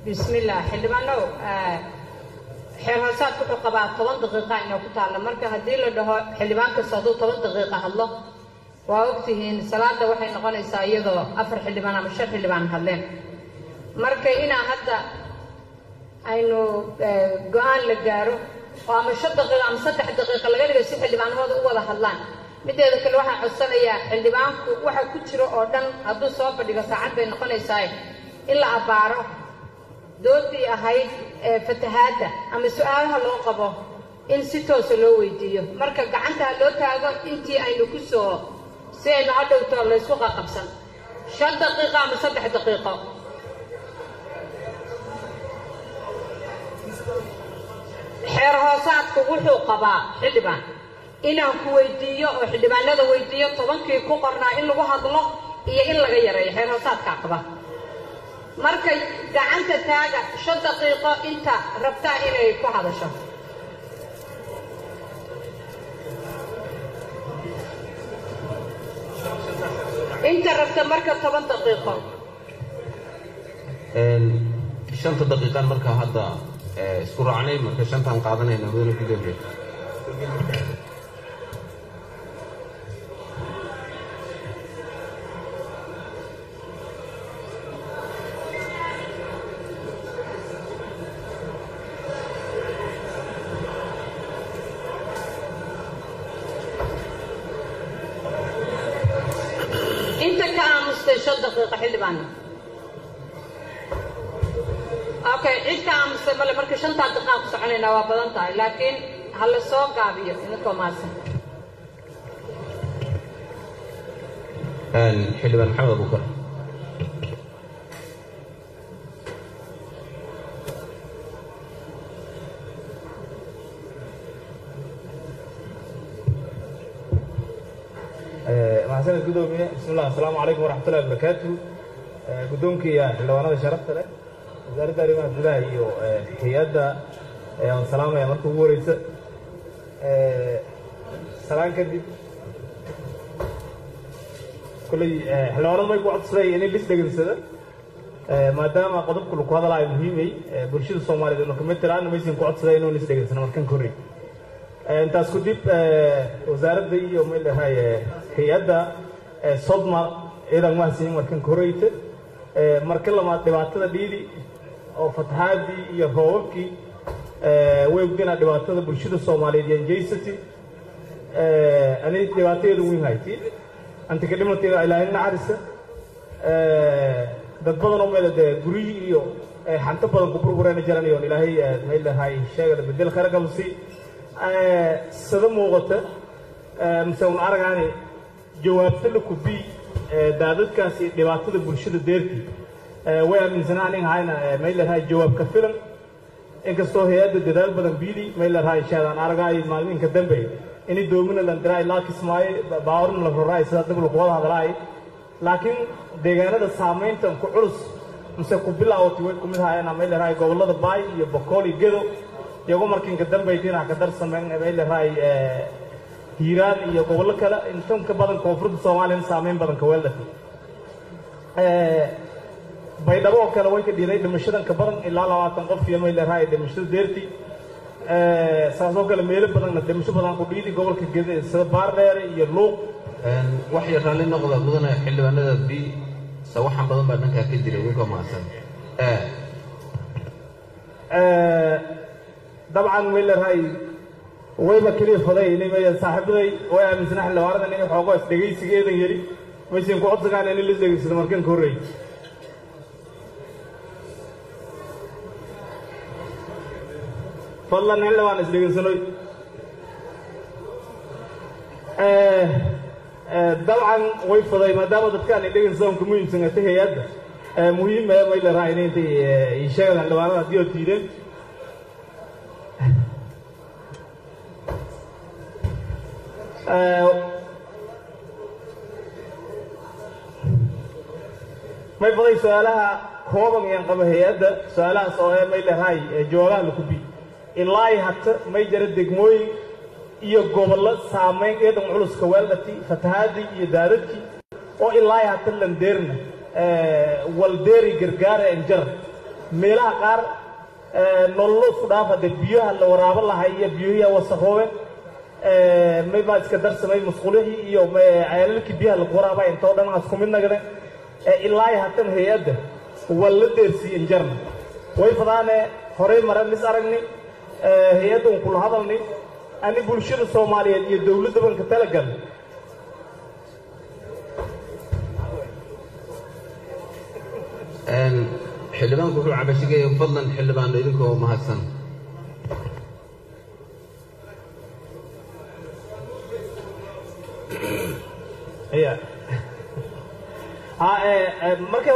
bismillah xildhibaanow xeer hoosaadku wuxuu qabaa toban daqiiqa inoo ku taalla marka haddii la dhaho xildhibaan kasta hadduu toban daqiiqa hadlo waa ogtihiin salaada waxay noqonaysaa iyadoo afar xildhibaan ama shan xildhibaan hadleen marka inaa hadda aynu go-aan la gaaro oo ama shan daqiiqa ama saddex daqiiqa laga dhigo si xildhibaanimada u wada hadlaan mideeda kale waxaan codsanayaa xildhibaanku waxa ku jiro oo dhan hadduu soo fadhigo saacad bay noqonaysaa in la abbaaro doodii ahayd fatahaadda ama su-aalaha loo qabo in si toosa loo weydiiyo marka gacanta ha loo taago intii aynu ku soo si aynu hadhowto laysku qaqabsan shan daqiiqo ama saddex daqiiqo xeer hoosaadku wuxuu qabaa xildhibaan inaan ku weydiiyo oo xildhibaanada weydiiyo tobankii ku qornaa in lagu hadlo iyo in laga yareeyo xeer hoosaadkaa qaba marka gacanta taaga shan daqiiqo inta rabtaa inay ku hadasho inta rabta marka toban daqiiqo shanta daqiiqaan markaa hadda isku raacnay marka shantaan qaadanayna mudane gudoomiye inta ka aamustay shan daqiiqo xildhibaan okay cid ka aamustay male marka shantaa daqiiqaan ku soconaynaa waa badan tahay laakiin ha la soo gaabiyo idinkoo maadsan xildhibaan maxamed abukar maxasaned gudoomiye bismillah asalaamu calaykum waraxmatullahi wabarakaatu guddoonkiiya xildhibaanada sharafta leh wasaaradda arrimaha gudaha iyo hay-adda aan salaamaya marka ugu horeysa salaan kadib kolley xildhibaanadu may ku codsaday inay lis dhegansada maadaama qodobka lagu hadalaayo muhiimay bulshada soomaaliyeed inu kamid tiraan maysin ku codsaday inuu lis dhegansano markan korey intaas kadib wasaaradda iyo madahay hay-adda sodma ciidan mahadsiin markan koreyta marka labaad dhibaatada dhiidi oo fatahaadii iyo roobabkii way ogdinaa dhibaatada bulshada soomaaliyeed iyo anjaysati ani dhibaatadeedu weyn hayti antika dhimatiga ilaahay nacarisa dad badan oo meel dee guryihii iyo xanto badan ku burburayna jiranayoon ilaahay madahay sheegada bedel khayr qabsi sida muuqata mise un aragaani jawaabta la kubi daadadkaasi dhibaatada bulshada deertii way aaminsanaa anin hayna maylahay jawaab ka filan inkastoo hay-adda dadaal badan biili maylahay shaadaan aragaay maalminka dambe ini doomina landiraay laa kismaayo baawarna la roraay sidaa dib lagu wada hadlaay laakiin deegaanada saamaynta ku culus mise ku bilaawati way kumid hayana maylahay gobollada baay iyo bokool iyo gedo iyagoo markiinka dambaytiina ka darsameen maylahay hiiraan iyo gobollo kale intan ka badan koonfurta soomaaliyana saameyn badan ka weeldhafi baydhabo oo kale way ka dhiiday dhimashadan ka badan ilaa labaatan qof iyo maylahay dhimashada deertii saasoo kale meelo badanna dhimasho badan ku dhiidi gobolka gede sida baardheere iyo luuq wax yar raalli noqda mudane xildhibaanada b sawaxan badan baa dhankaa ka jira idinkoo mahadsan dabcan maylahay wayba keliya faday inay saaxiibaday way aaminsanaa xildhibaanadan inay xoogo is dhegaysigeedan yari maysan ku codsagaan in la dhegaysado markan ka horreey fadlan xildhibaan is dhegaysanoy dabcan way faday maadaama dadkaan ay dhegaysadaan ka muhiimsan ata hay-adda muhiim ee maylaraa inay intay ii sheegaan xildhibaanada haddii oo diideen may baday su-aalaha kooban yaan qaba hay-adda su-aalahaas oo ee may lehay jawaabaha lakubi ilaa hata may jara degmooyin iyo gobollo saamayn eedan culuska weeldhati fatahaadii iyo daadadkii oo ilaa hata landeerna waldeeri gargaara enjar meelaha qaar nololo isku dhaaf hadde biyaha la waraabo lahay iyo biyuhiya wasakoobe may baa iska darsamay musqulihii iyo ceelalkii biyaha lagu waraaba intoo dhan asku mid nagade ilaa hatan hay-adda waa la deersiiyen jarna way fadaane horey mare mis aragni hay-adda un kula hadalni ani bulshada soomaaliyeed iyo dowladda banka talagal xildhibaanku wuxuu cabashigaya fadlan xildhibaano idinkoo mahadsan ya marka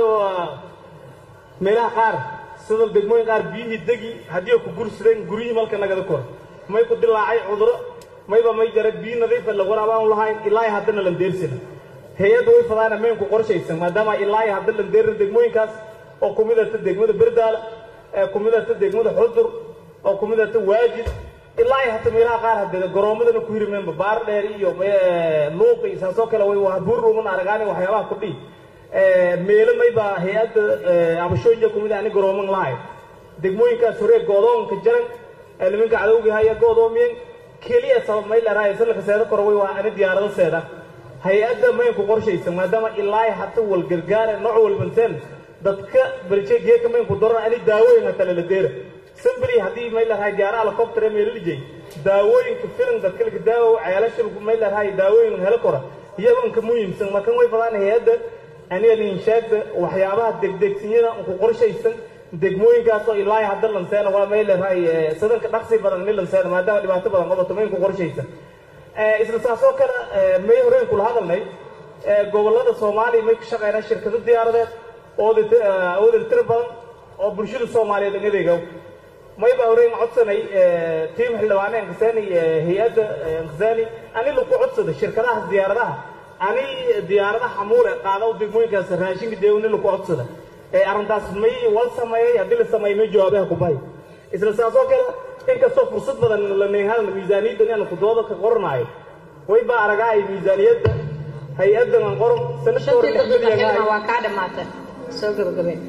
meelaha qaar sida degmooyin qaar biyihii degi haddii ku gursadeen guryihii malka nagada kor may ku dilaacay cuduro mayba may jara biyo nadiifa la waraabaan lahayn ilaa haddana lan deersina hay-adda way fadaana maynku qorshaysan maadaama ilaa hadda lan deerin degmooyinkaas oo ku midata degmada berdaala ku midata degmada xudur oo ku midata waajid ilaa hata meelaha qaar hadee garoomadana ku hirimeenba baar dheer iyo luuq iyo saasoo kale way buurruuman aragaani waxyaabaha kudhihi meelo mayba hay-adda abashooyinka kumid ani garooman lahay degmooyinkaas horee goodoonka jaran nimanka cadowga haya goodoomiyen keliya sabab may leerahay salka seeda kore way waa ani diyaarado seeda hay-adda maynku qorshaysan maadaama ilaa hata wal gargaare nooc walbanteen dadka baljeegeeka maynku daran ani daawooyin hata lala deera sambri haddii may leerahay diyaara helicopter meelalijay daawooyinka filan dadka laka daawo ceelasha may leerahay daawooyin helo kora iyabanka muhiimsan markan way fadaan hay-adda aniga linshaagda waxyaabaha degdegsinyada ku qorshaysan degmooyinkaasoo ilaa hadda lanseena waa may leerahay sadanka dhaqsi badan ni lanseena maadaama dhibaato badan qabato mayn ku qorshaysan isla saasoo kale may horeen kula hadalnay gobollada soomaaliya may ka shaqeynaa shirkado diyaaradeed ooda tiro badan oo bulshada soomaaliyeed an adeega may baa horeen codsanay tiim xildhibaane ankasani hay-adda ankasani ani laku codsada shirkadahaas diyaaradaha ani diyaaradaha xamuule qaadaw degmooyinkaas raashinka deewni laku codsada arrintaas may wal sameeyey haddii la sameeyey may jawaabaha kubahay isla saasoo kale inkastoo fursad badan la neehadal miisaaniyadda inaan kudooda ka qoranaayo way baa aragaay miisaaniyadda hay-addan aan qoran shantii daqiiqa xilma waa kaa dhammaatay soo gabagabeen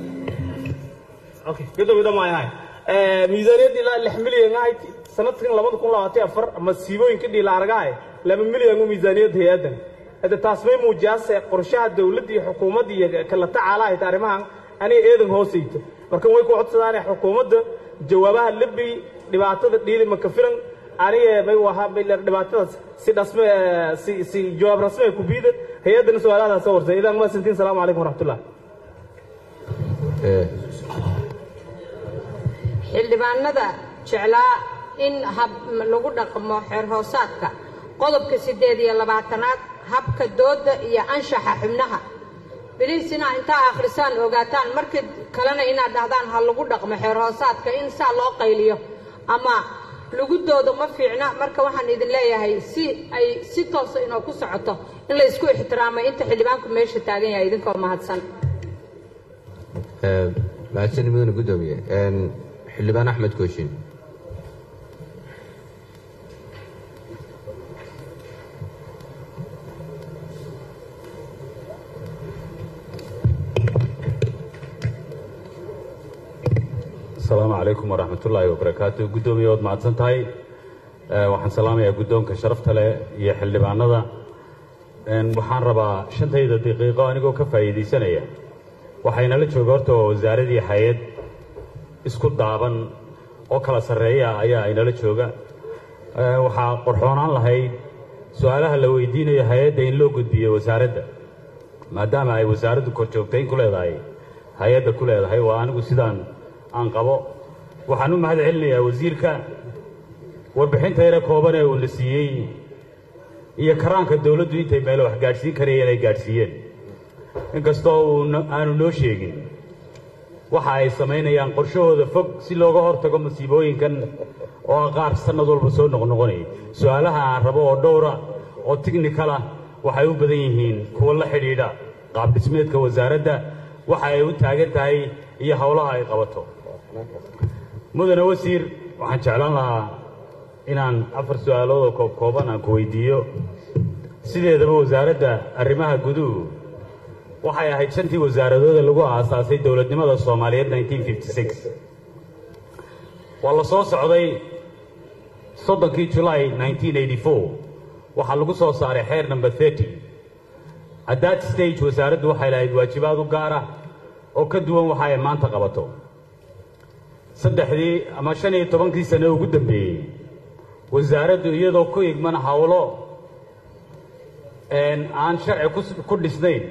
okay gadoomi dhamaayahay miisaaniyadda ilaa lix milyan ahayd sanadkan labada kun labaatan afar masiibooyinka dhiila aragahay laba milyan u miisaaniyadda hay-addan hadda taas may muujiyaase qorshaha dowladda iyo xukuumadda iyo kala tacaalahayd arrimahan aniga eedan hoosayto markan way ku codsadaane xukuumadda jawaabaha lebi dhibaatada dhiili maka filan aniga may wahaa dhibaatadaas si dhasme si si jawaab rasmi ku biida hay-addana su-aalahadaa soo warsay idan maasantiin salaamu calaykum waraxmatullah xildhibaanada jeclaa in hab lagu dhaqmo xeer hoosaadka qodobka siddeed iyo labaatanaad habka dooda iyo anshaxa xubnaha biliis inaa intaa akhrisaan ogaataan markii kalena inaad dhahdaan ha lagu dhaqmo xeer hoosaadka in saa loo qayliyo ama lagu doodo ma fiicna marka waxaan idin leeyahay si ay si toosa inoo ku socoto in la isku ixtiraamay inta xildhibaanku meesha taagan yahay idinkoo mahadsan mahadsanid mudane guddoomiye xildhibaan axmed kooshin asalaamu calaykum waraxmat ullaahi wabarakaatu guddoomiye waad mahadsan tahay waxaan salaamayaa guddoonka sharafta leh iyo xildhibaanada waxaan rabaa shantayda daqiiqo anigoo ka faa'iidaysanaya waxaynala jooga horta waa wasaaradii hay-ad isku daaban oo kala sarreeya ayaa aynala jooga waxaa qorxoonaan lahayd su-aalaha la weydiinayo hay-adda in loo gudbiyo wasaaradda maadaama ay wasaaraddu korjoogtayn ku leedahay hay-adda ku leedahay waa anigu sidaan aan qabo waxaan u mahad celinayaa wasiirka warbixinta yare kooban ee uu la siiyey iyo karaanka dawladdu intay meelo wax gaadhsiin karayeen ay gaadhsiiyeen inkastoo uu aanu noo sheegin waxa ay samaynayaan qorshahooda fog si looga hortago masiibooyinkan oo qaar sannad walba soo noqnoqonayay su-aalaha aan rabo oo dhowra oo tignikal ah waxay u badan yihiin kuwa la xidhiidha qaabdhismeedka wasaaradda waxa ay u taagan tahay iyo howlaha ay qabato mudane wasiir waxaan jeclaan lahaa inaan afar su-aalood oo koobkooban aan ku weydiiyo sideedaba wasaaradda arrimaha guduhu waxay ahayd shantii wasaaradooda lagu aasaasay dowladnimada soomaaliyeed 1956 waa la soo socday soddonkii julaay 1984 waxaa lagu soo saaray xeer number 30 at that stage wasaaraddu waxay lahayd waajibaad u gaar ah oo ka duwan waxa ay maanta qabato saddexdii ama shan iyo tobankii sane ugu dambeeyey wasaaraddu iyadoo ku igman howlo aan sharci ku dhisnayn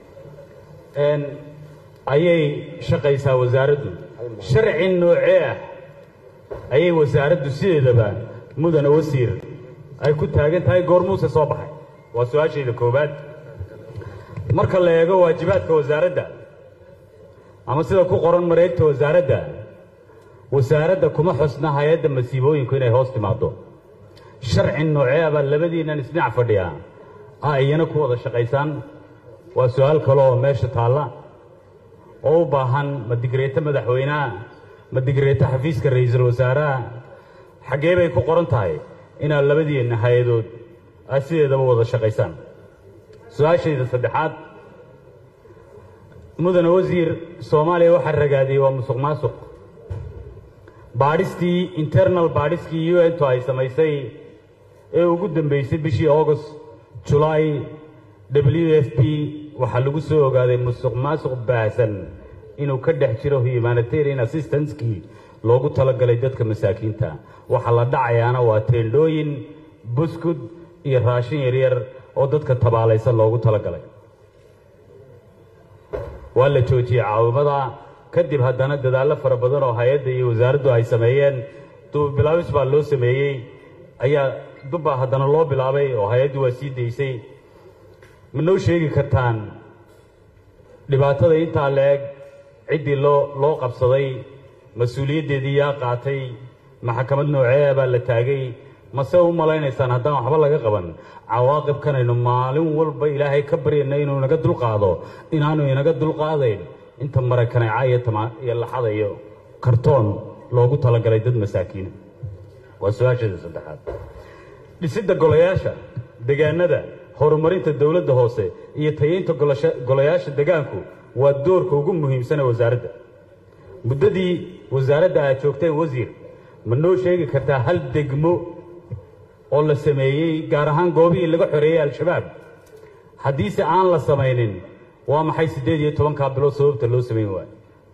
ayay shaqaysaa wasaaraddu sharci noocee ah ayay wasaaraddu sideedaba mudana wasiir ay ku taagan tahay goormuuse soo baxay waa su-aashayda koowaad marka la eego waajibaadka wasaaradda ama sida ku qoran mareegta wasaaradda wasaaradda kuma xusna hay-adda masiibooyinku inay hoos timaado sharci noocee abaa labadiinnan isdhinac fadhiya a iyana ku wada shaqaysaan waa su-aal kale oo meesha taalla oo u baahan ma digreeto madaxweyneha ma digreeto xafiiska ra'iisul wasaaraha xaggee bay ku qoran tahay inaad labadiinna hay-adood aad sideedaba wada shaqaysaan su-aashayda saddexaad mudane wasiir soomaaliya waxaa ragaadiyey waa musuq maasuq baadhistii internal baadhiskii u n to ay samaysay ee ugu dambeysay bishii august julaay w f p waxaa lagu soo ogaaday musuq maasuq baahsan inuu ka dhex jiro humanitarian assistancekii loogu talagalay dadka masaakiinta waxaa la dhacayaana waa teendhooyin buskud iyo raashin yaryar oo dadka tabaalaysan loogu talagalay waa la joojiyey caawimada kadib haddana dadaallo fara badan oo hay-adda iyo wasaaraddu ay sameeyeen duubilaabis baa loo sameeyey ayaa dubbaa haddana loo bilaabay oo hay-addu waa sii daysay ma noo sheegi kartaan dhibaatada intaa la-eg ciddii loo loo qabsaday mas-uuliyaddeedii yaa qaatay maxkamad noocee baa la taagay mase u malaynaysaan haddaan waxba laga qaban cawaaqibkanaynu maalin walba ilaahay ka baryayna inuu inaga dulqaado inaanu inaga dulqaadayn inta marakaneeca iyo tama iyo laxada iyo kartoon loogu talagalay dad masaakiina waa su-aasheeda saddexaad dhisidda golayaasha degaanada horumarinta dowladda hoose iyo tayeynta golayaasha degaanku waa doorka ugu muhiimsane wasaaradda muddadii wasaaradda aad joogteen wasiir ma noo sheegi kartaa hal degmo oo la sameeyey gaar ahaan goobihii laga xoreeyey al-shabaab haddiise aan la samaynin waa maxay siddeed iyo tobankaa bilood sababta loo samayn waayo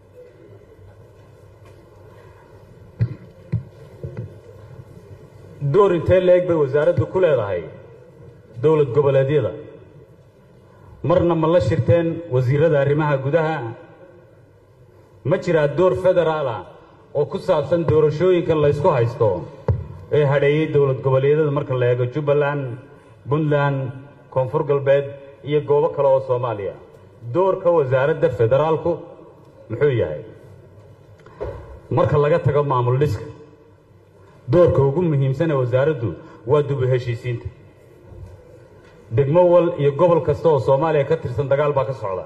door intee la-eg bay wasaaraddu ku leedahay dowlad goboleedyada marna ma la shirteen wasiirada arrimaha gudaha ma jiraa door federaal ah oo ku saabsan doorashooyinka laysku haysto ee hadheeyey dowlad goboleedyada marka la eego jubbaland puntland koonfur galbeed iyo goobo kale oo soomaaliya doorka wasaaradda federaalku muxuu yahay marka laga tago maamul dhiska doorka ugu muhiimsan ee wasaaraddu waa dubu heshiisiinta degmo wal iyo gobol kasta oo soomaaliya ka tirsan dagaal baa ka socda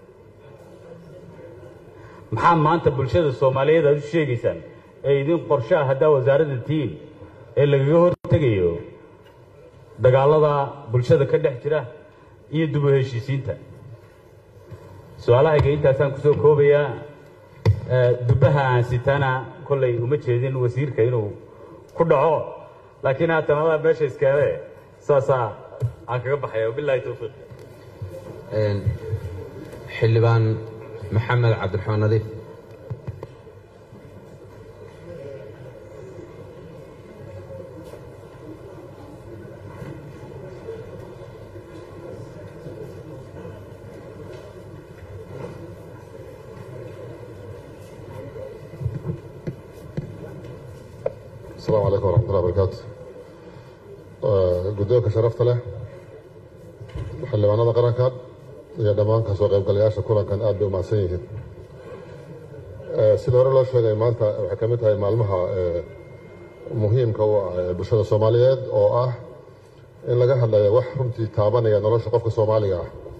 maxaa maanta bulshada soomaaliyeed aad u sheegaysaan ee idin qorshe ah haddaa wasaaradda tihiin ee lagaga hortegayo dagaallada bulshada ka dhex jira iyo dubu heshiisiinta su-aalahayga intaasaan kusoo koobayaa dubbaha aan sitaana kollay uma jeedin wasiirka inuu ku dhaco laakiin haatan adaa meesha iskeene saasaa aan kaga baxaya wabilaahi towfiiq xildhibaan maxamed cabdiraxmaan nadiif السلام عليكم ورحمة الله وبركاته guddoonka sharafta leh xildhibaanada qaranka iyo dhammaan kasoo qaybgalayaasha kulankan aad bay u mahadsan yihiin sida hore loo sheegay maanta waxay ka mid tahay maalmaha muhiimka u ah ee bulshada soomaaliyeed oo ah in laga hadlayo wax runtii taabanaya nolosha qofka soomaaliga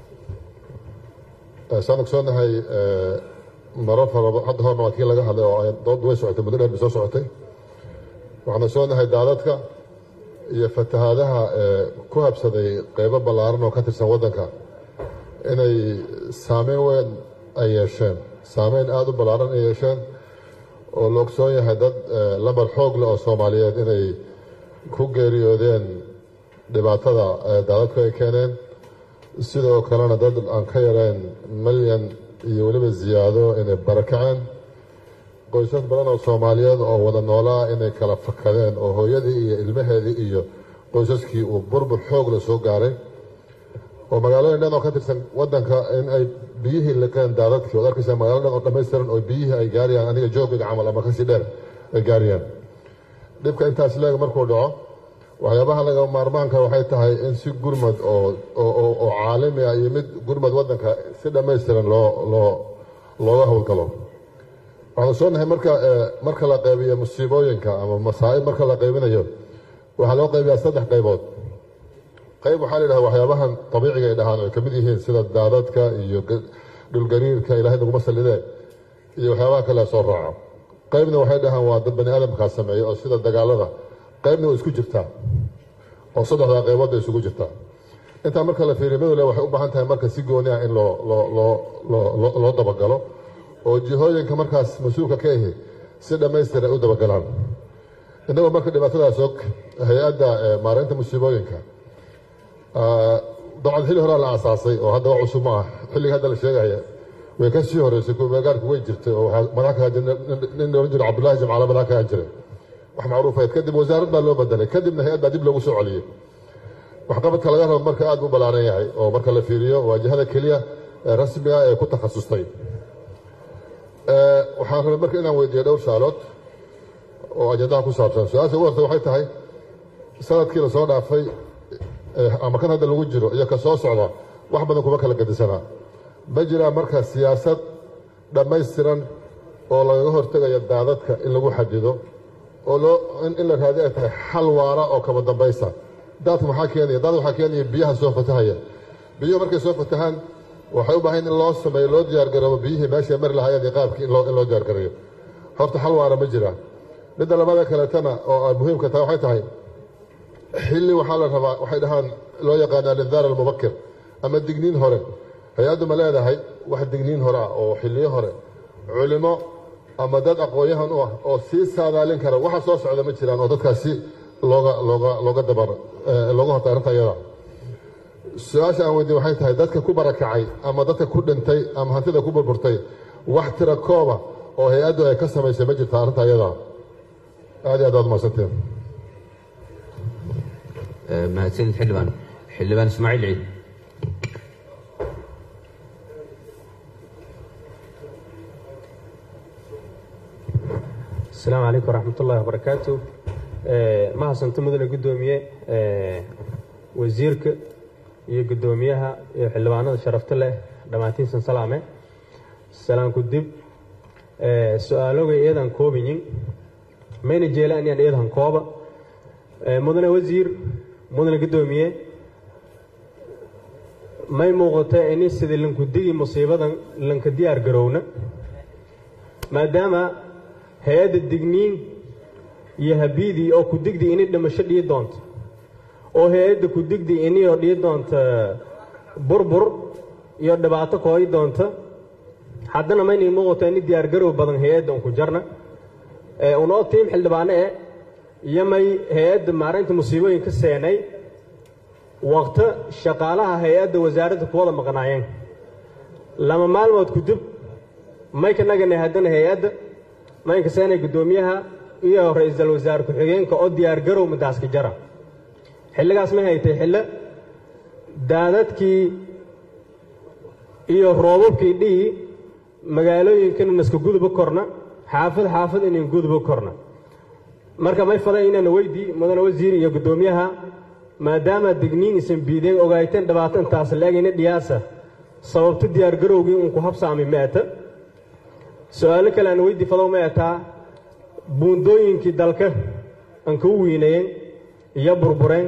ah saan ogsoonahay marar fara hadda horna waa kii laga hadlay oo dood way socotay muddo dheer bay soo socotay waxaan ogsoonahay daadadka iyo fatahaadaha ku habsaday qeybo ballaaran oo ka tirsan waddanka inay saameyn weyn ay yeesheen saameyn aada u ballaaran ay yeesheen oo la ogsoon yahay dad lambar xoog leh oo soomaaliyeed inay ku geeriyoodeen dhibaatada daadadku ay keeneen sidoo kalena dad aan ka yareen milyan iyo weliba ziyaado inay barakaceen qoysas badan oo soomaaliyeed oo wada noolaa inay kala fakadeen oo hooyadii iyo ilmaheedii iyo qoysaskii uu burbur xoog la soo gaaray oo magaalooyin dhan oo ka tirsan wadanka in ay biyihii liqeen daadadkii ood arkaysaa magaalo dhan oo dhammaystiran oo biyihii ay gaarayaan aniga joogayga camal ama kasii dheer ay gaarayaan dhibka intaas leeg markuu dhaco waxyaabaha laga maarmaanka waxay tahay in si gurmad oo oo caalami ah iyo mid gurmad wadanka si dhammaystiran loo loo looga howlgalo waxaan soo nahay marka marka la qaybiyo musiibooyinka ama masaa'ib marka la qaybinayo waxaa loo qaybiyaa saddex qaybood qayb waxaa la yidhaha waxyaabahan dabiiciga ay dhahaan ay ka mid yihiin sida daadadka iyo dhulgariirka ilaahay naguma sallidee iyo waxyaabaha kale soo raaco qaybna waxay dhahaan waa dad bani aadamkaa sameeya oo sida dagaalada qaybna waa isku jirtaa oo saddexdaa qayboodda isugu jirtaa intaa marka la fiiriyo midole waxay u baahan tahay marka si gooni ah in loo loo loo loo loo dabagalo oo jihooyinka markaas mas-uulka ka ahi si dhammaystir ay u dabagalaan innagoo marka dhibaatadaas og hay-adda maareynta musiibooyinka dabcan xilli horaa la aasaasay oo hadda wax cusub ma ah xilliga hadda la sheegaya way ka sii horeysay kumeegaarku way jirtay oo madax ka nin oran jiro cabdullaahi jamcaale madax ka jiray wax macruufayd kadib wasaarad baa loo bedelay kadibna hay-ad baa dib loogu soo celiyey waxqabadka laga rabo marka aad u ballaaran yahay oo marka la fiiriyo waajahada keliya ee rasmiga ee ku takhasustay waxaan rabay marka inaan weydiiyo dhowr saalood oo ajandaha ku saabsan su-aasha ugu horta waxay tahay sanadkii la soo dhaafay ama kan hadda lagu jiro iyo ka soo socda wax badan kuma kala gedisanaa ma jiraa marka siyaasad dhammaystiran oo lagaga hortegayo daadadka in lagu xadido oo loo in la raadi ay tahay xal waara oo kaba dambaysa daadka maxaa keenaya daad waxaa keenaya biyaha soo fatahaya biyuhu markay soo fatahaan waxay u baahan in loo sameeyo loo diyaargaroobo biyihii meeshay mari lahaayeen iyo qaabkii in loo diyaargareeyo horta xal waara ma jiraa midda labada kaleetana oo muhiimka tahay waxay tahay xilli waxaa la rabaa waxay dhahaan loo yaqaana alindaar almubakir ama digniin hore hay-addu ma leedahay wax digniin hore ah oo xilliyo hore culimo ama dad aqoon-yahan u ah oo sii saadaalin kara waxa soo socda ma jiraan oo dadkaasi looga looga looga dabar looga hortay arrinta iyada su-aasha aan weydiin waxay tahay dadka ku barakacay ama dadka ku dhintay ama hantida ku burburtay wax tira kooba oo hay-addu ay ka samaysay ma jirta arrinta iyada aad iyo aad waad mahadsanteen mahadsanid xildhibaan xildhibaan ismaaciil ciid asalaamu calaykum waraxmat ullahi wabarakaatu ma hasanto mudane guddoomiye wasiirka iyo guddoomiyaha iyo xildhibaanada sharafta leh dhammaantiinsan salaame salaanku dib su-aalogay eedan koobayin mayna jeelaan yaan eedan kooba mudane wasiir mudane guddoomiye may muuqata ini sidii lankudigi musiibadan lanka diyaar garowna maadaama hay-adda digniin iyo habiidii oo ku digdi ini dhimasho dhii doonto oo hay-adda ku digdi iniyoo dhii doonta burbur iyo dhibaato kooyi doonta haddana maynay muuqato ini diyaargarow badan hay-adda unku jarna unoo tiim xildhibaane e iyo may hay-adda maareynta musiibooyinka seenay waqto shaqaalaha hay-adda wasaaradda kuwada maqnaayeen lama maalmood kudib mayka nagana haddana hay-adda maynka seenay guddoomiyaha iyo ra-iisul wasaare ku-xigeenka oo diyaargarow madaaska jara xilligaas may haytay xillo daadadkii iyo roobabkii dhihi magaalooyinkan naska guduba korna xaafad xaafad inan guduba korna marka may faday inaan weydii mudane wasiir iyo guddoomiyaha maadaama digniin isan biideen ogaateen dhibaato intaas laegayna dhiyaasa sababto diyaargarowgii uun ku habsaamay maata su-aalo kale aan weydii fadow ma ataa buundooyinkii dalka aan kau wiinayeen iyo burbureen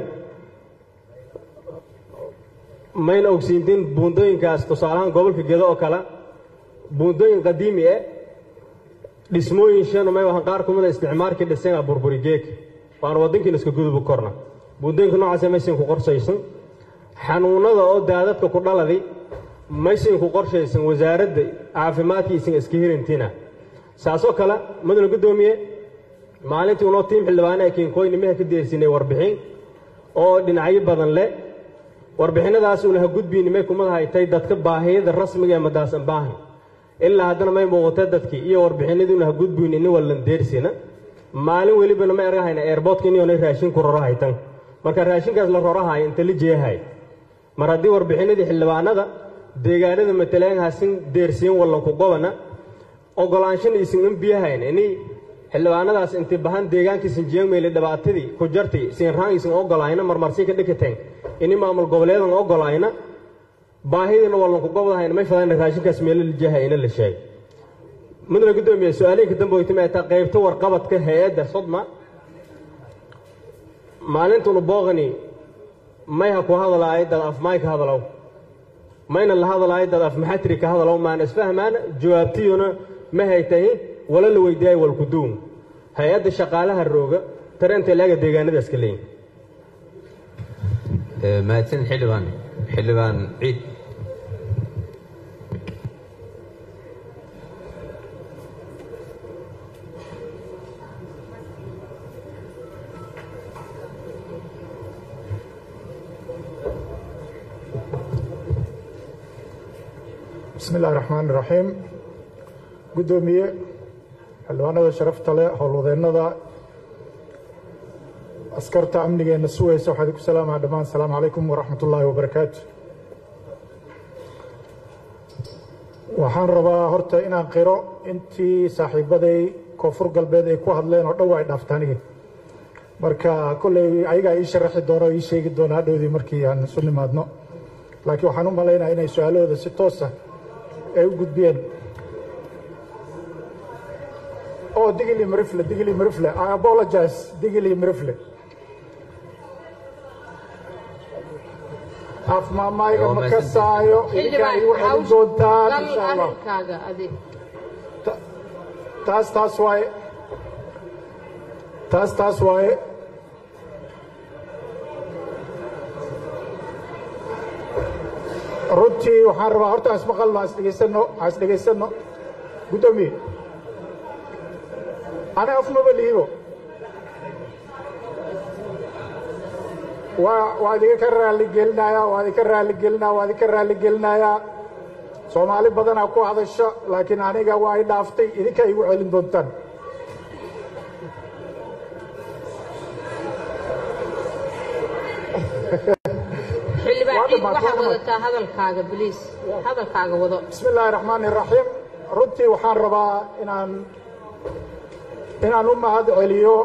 mayna ogsiintiin buundooyinkaas tusaalahaan gobolka gedo oo kale buundooyin qadiimi e dhismooyin shanu may wahan qaar kumida isticmaalkii dhisena burburi geeg waana waddankiina iska gudubu korna buundooyinka noocaase maysan ku qorsaysan xanuunnada oo daadadka ku dhaladi maysinku qorshaysan wasaaradda caafimaadkiisan iska hirintina saasoo kale mudane guddoomiye maalintii unoo tiim xildhibaane ee kiinkoynimaha ka deersinay warbixin oo dhinacyo badan leh warbixinadaas unaha gudbiinimay kumad haytay dadka baahiyada rasmiga ee madaasan baahan ilaa haddana may muuqatay dadkii iyo warbixinadii unaha gudbiin ini wallan deersina maalin welibana ma ergahayna eerboodka inioonay raashinku roro haytan marka raashinkaas la rorahayo inta la jeehay mar haddii warbixinadii xildhibaanada deegaanada matalaanhasin deersiin wallanku gobana ogolaanshana isin in biyahayn ini xildhibaanadaas inti bahan deegaankiisin jeegmeyle dhibaatadii ku jartay siinraan isin ogolayna marmarsi ka dhikateen ini maamul goboleedan ogolayna baahidiina wallanku gobdahayna may fadayna raashinkaas meelo la jeehayna la sheegay mudane guddoomiye su-aalihii ka dambe weytimaata qaybta warqabadka hay-adda sodma maalintunu booqani may ha ku hadalaayo dad af may ka hadalow mayna la hadalaayo dad af maxatiri ka hadalow maana isfahmaana jawaabtiyuna ma haytahi wala la weydiiyay walkuduum hay-adda shaqaalaha rooga tareenta ilaaga deegaanadaas ka leeyihin mahadsan xildhibaan xildhibaan ciid bismi illahi raxmaan iraxiim guddoomiye xildhibaanada sharafta leh howlwadeennada askarta amnigeenna sugaysa waxaa idinku salaamaha dhammaan asalaamu calaykum waraxmat ullaahi wabarakaatu waxaan rabaa horta inaan qiro intii saaxiibaday koonfur galbeed ay ku hadleen oo dhow ay dhaaftaanigi marka kolley ayagaa ii sharaxi doona oo ii sheegi doona hadhowdii markii aan isu nimaadno laakiin waxaan u malaynaya inay su-aalahooda si toosa ay u gudbiyeen oh digili marifle digili marifle i apologize digili marifle afmaamayga ma ka saayo idinkaa igu celin doontaan dal insha allah arrinkaaga adig Ta- taas taas waaye taas taas waaye runtii waxaan rabaa horta aan ismaqalno aan isdhegaysano aan isdhegaysano guddoomiye ana afmaba liibo waa waa idinka raalli gelinayaa waa idinka raalli gelinaya waa idinka raalli gelinayaa soomaali badanaa ku hadasha laakiin aniga waa i dhaaftay idinka igu celin doontaan xildhibaan Waa ciid dhammaad, waxaad waa dhammaad. wadataa hadalkaaga biliis hadalkaaga wado bismi illaahi raxmaani raxiim runtii waxaan rabaa inaan inaan u mahad celiyo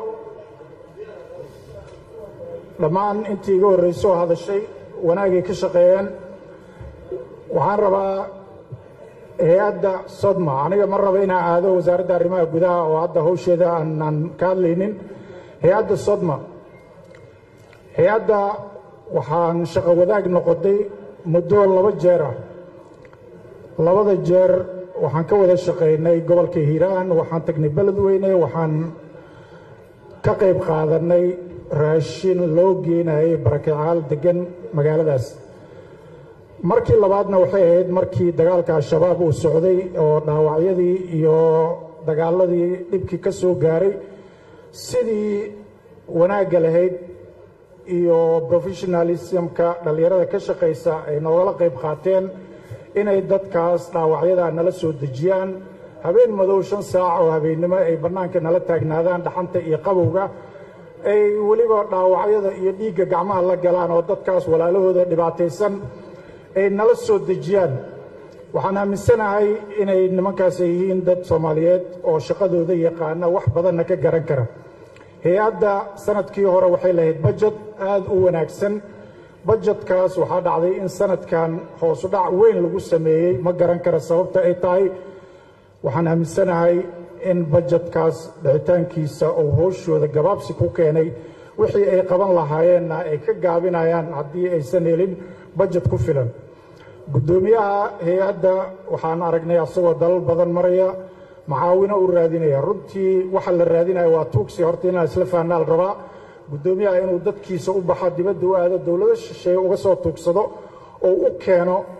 dhammaan intii iga horreysoo hadashay wanaagay ka shaqeeyeen waxaan rabaa hay-adda sodma aniga ma raba inaan aado wasaaradda arrimaha gudaha oo hadda hawsheeda aanaan ka hadlaynin hay-adda sodma hay-adda waxaan shaqo wadaag noqotay muddo laba jeer ah labada jeer waxaan ka wada shaqaynay gobolka hiiraan waxaan tagnay beledweyne waxaan ka qayb qaadanay raashin loo geenayay barakicaal degan magaaladaas markii labaadna waxay ahayd markii dagaalka al-shabaab uu socday oo dhaawacyadii iyo dagaaladii dhibkii ka soo gaaray sidii wanaagga lahayd iyo professionalismka dhallinyarada ka shaqaysa ay noogala qayb qaateen inay dadkaas dhaawacyada nala soo dejiyaan habeen madow shan saac oo habeennimo ay bannaanka nala taagnaadaan dhaxanta iyo qabowga ay weliba dhaawacyada iyo dhiigga gacmaha la galaan oo dadkaas walaalahooda dhibaataysan ay nala soo dejiyaan waxaan aaminsanahay inay nimankaas ay yihiin dad soomaaliyeed oo shaqadooda yaqaana wax badanna ka garan kara hay-adda sanadkii hore waxay lahayd bajet aad u wanaagsan bajetkaas waxaa dhacday in sanadkan hoosu dhac weyn lagu sameeyey ma garan kara sababta ay tahay waxaan aaminsanahay in bajetkaas dhicitaankiisa uu hooshooda gabaabsi ku keenay wixii ay qaban lahaayeenna ay ka gaabinayaan haddii aysan helin bajet ku filan guddoomiyaha hay-adda waxaan aragnay asagoo dalal badan maraya macaawino u raadinaya runtii waxa la raadinaya waa tuugsi horta inaan isla fahnaa la rabaa guddoomiyaha inuu dadkiisa u baxo dibadda u aado dowlado shisheeye uga soo tuugsado oo u keeno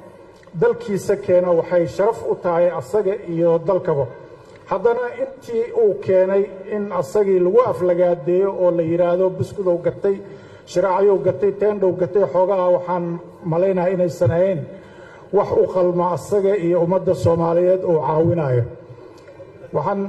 dalkiisa keeno waxay sharaf u tahay asaga iyo dalkaba haddana intii uu keenay in asagii lagu aflagaadeeyo oo la yidhaahdo buskudow gatay shiraacayow gatay teendhow gatay xoogaha waxaan malaynaha inaysan ahayn wax u qalma asaga iyo ummadda soomaaliyeed uu caawinayo waxaan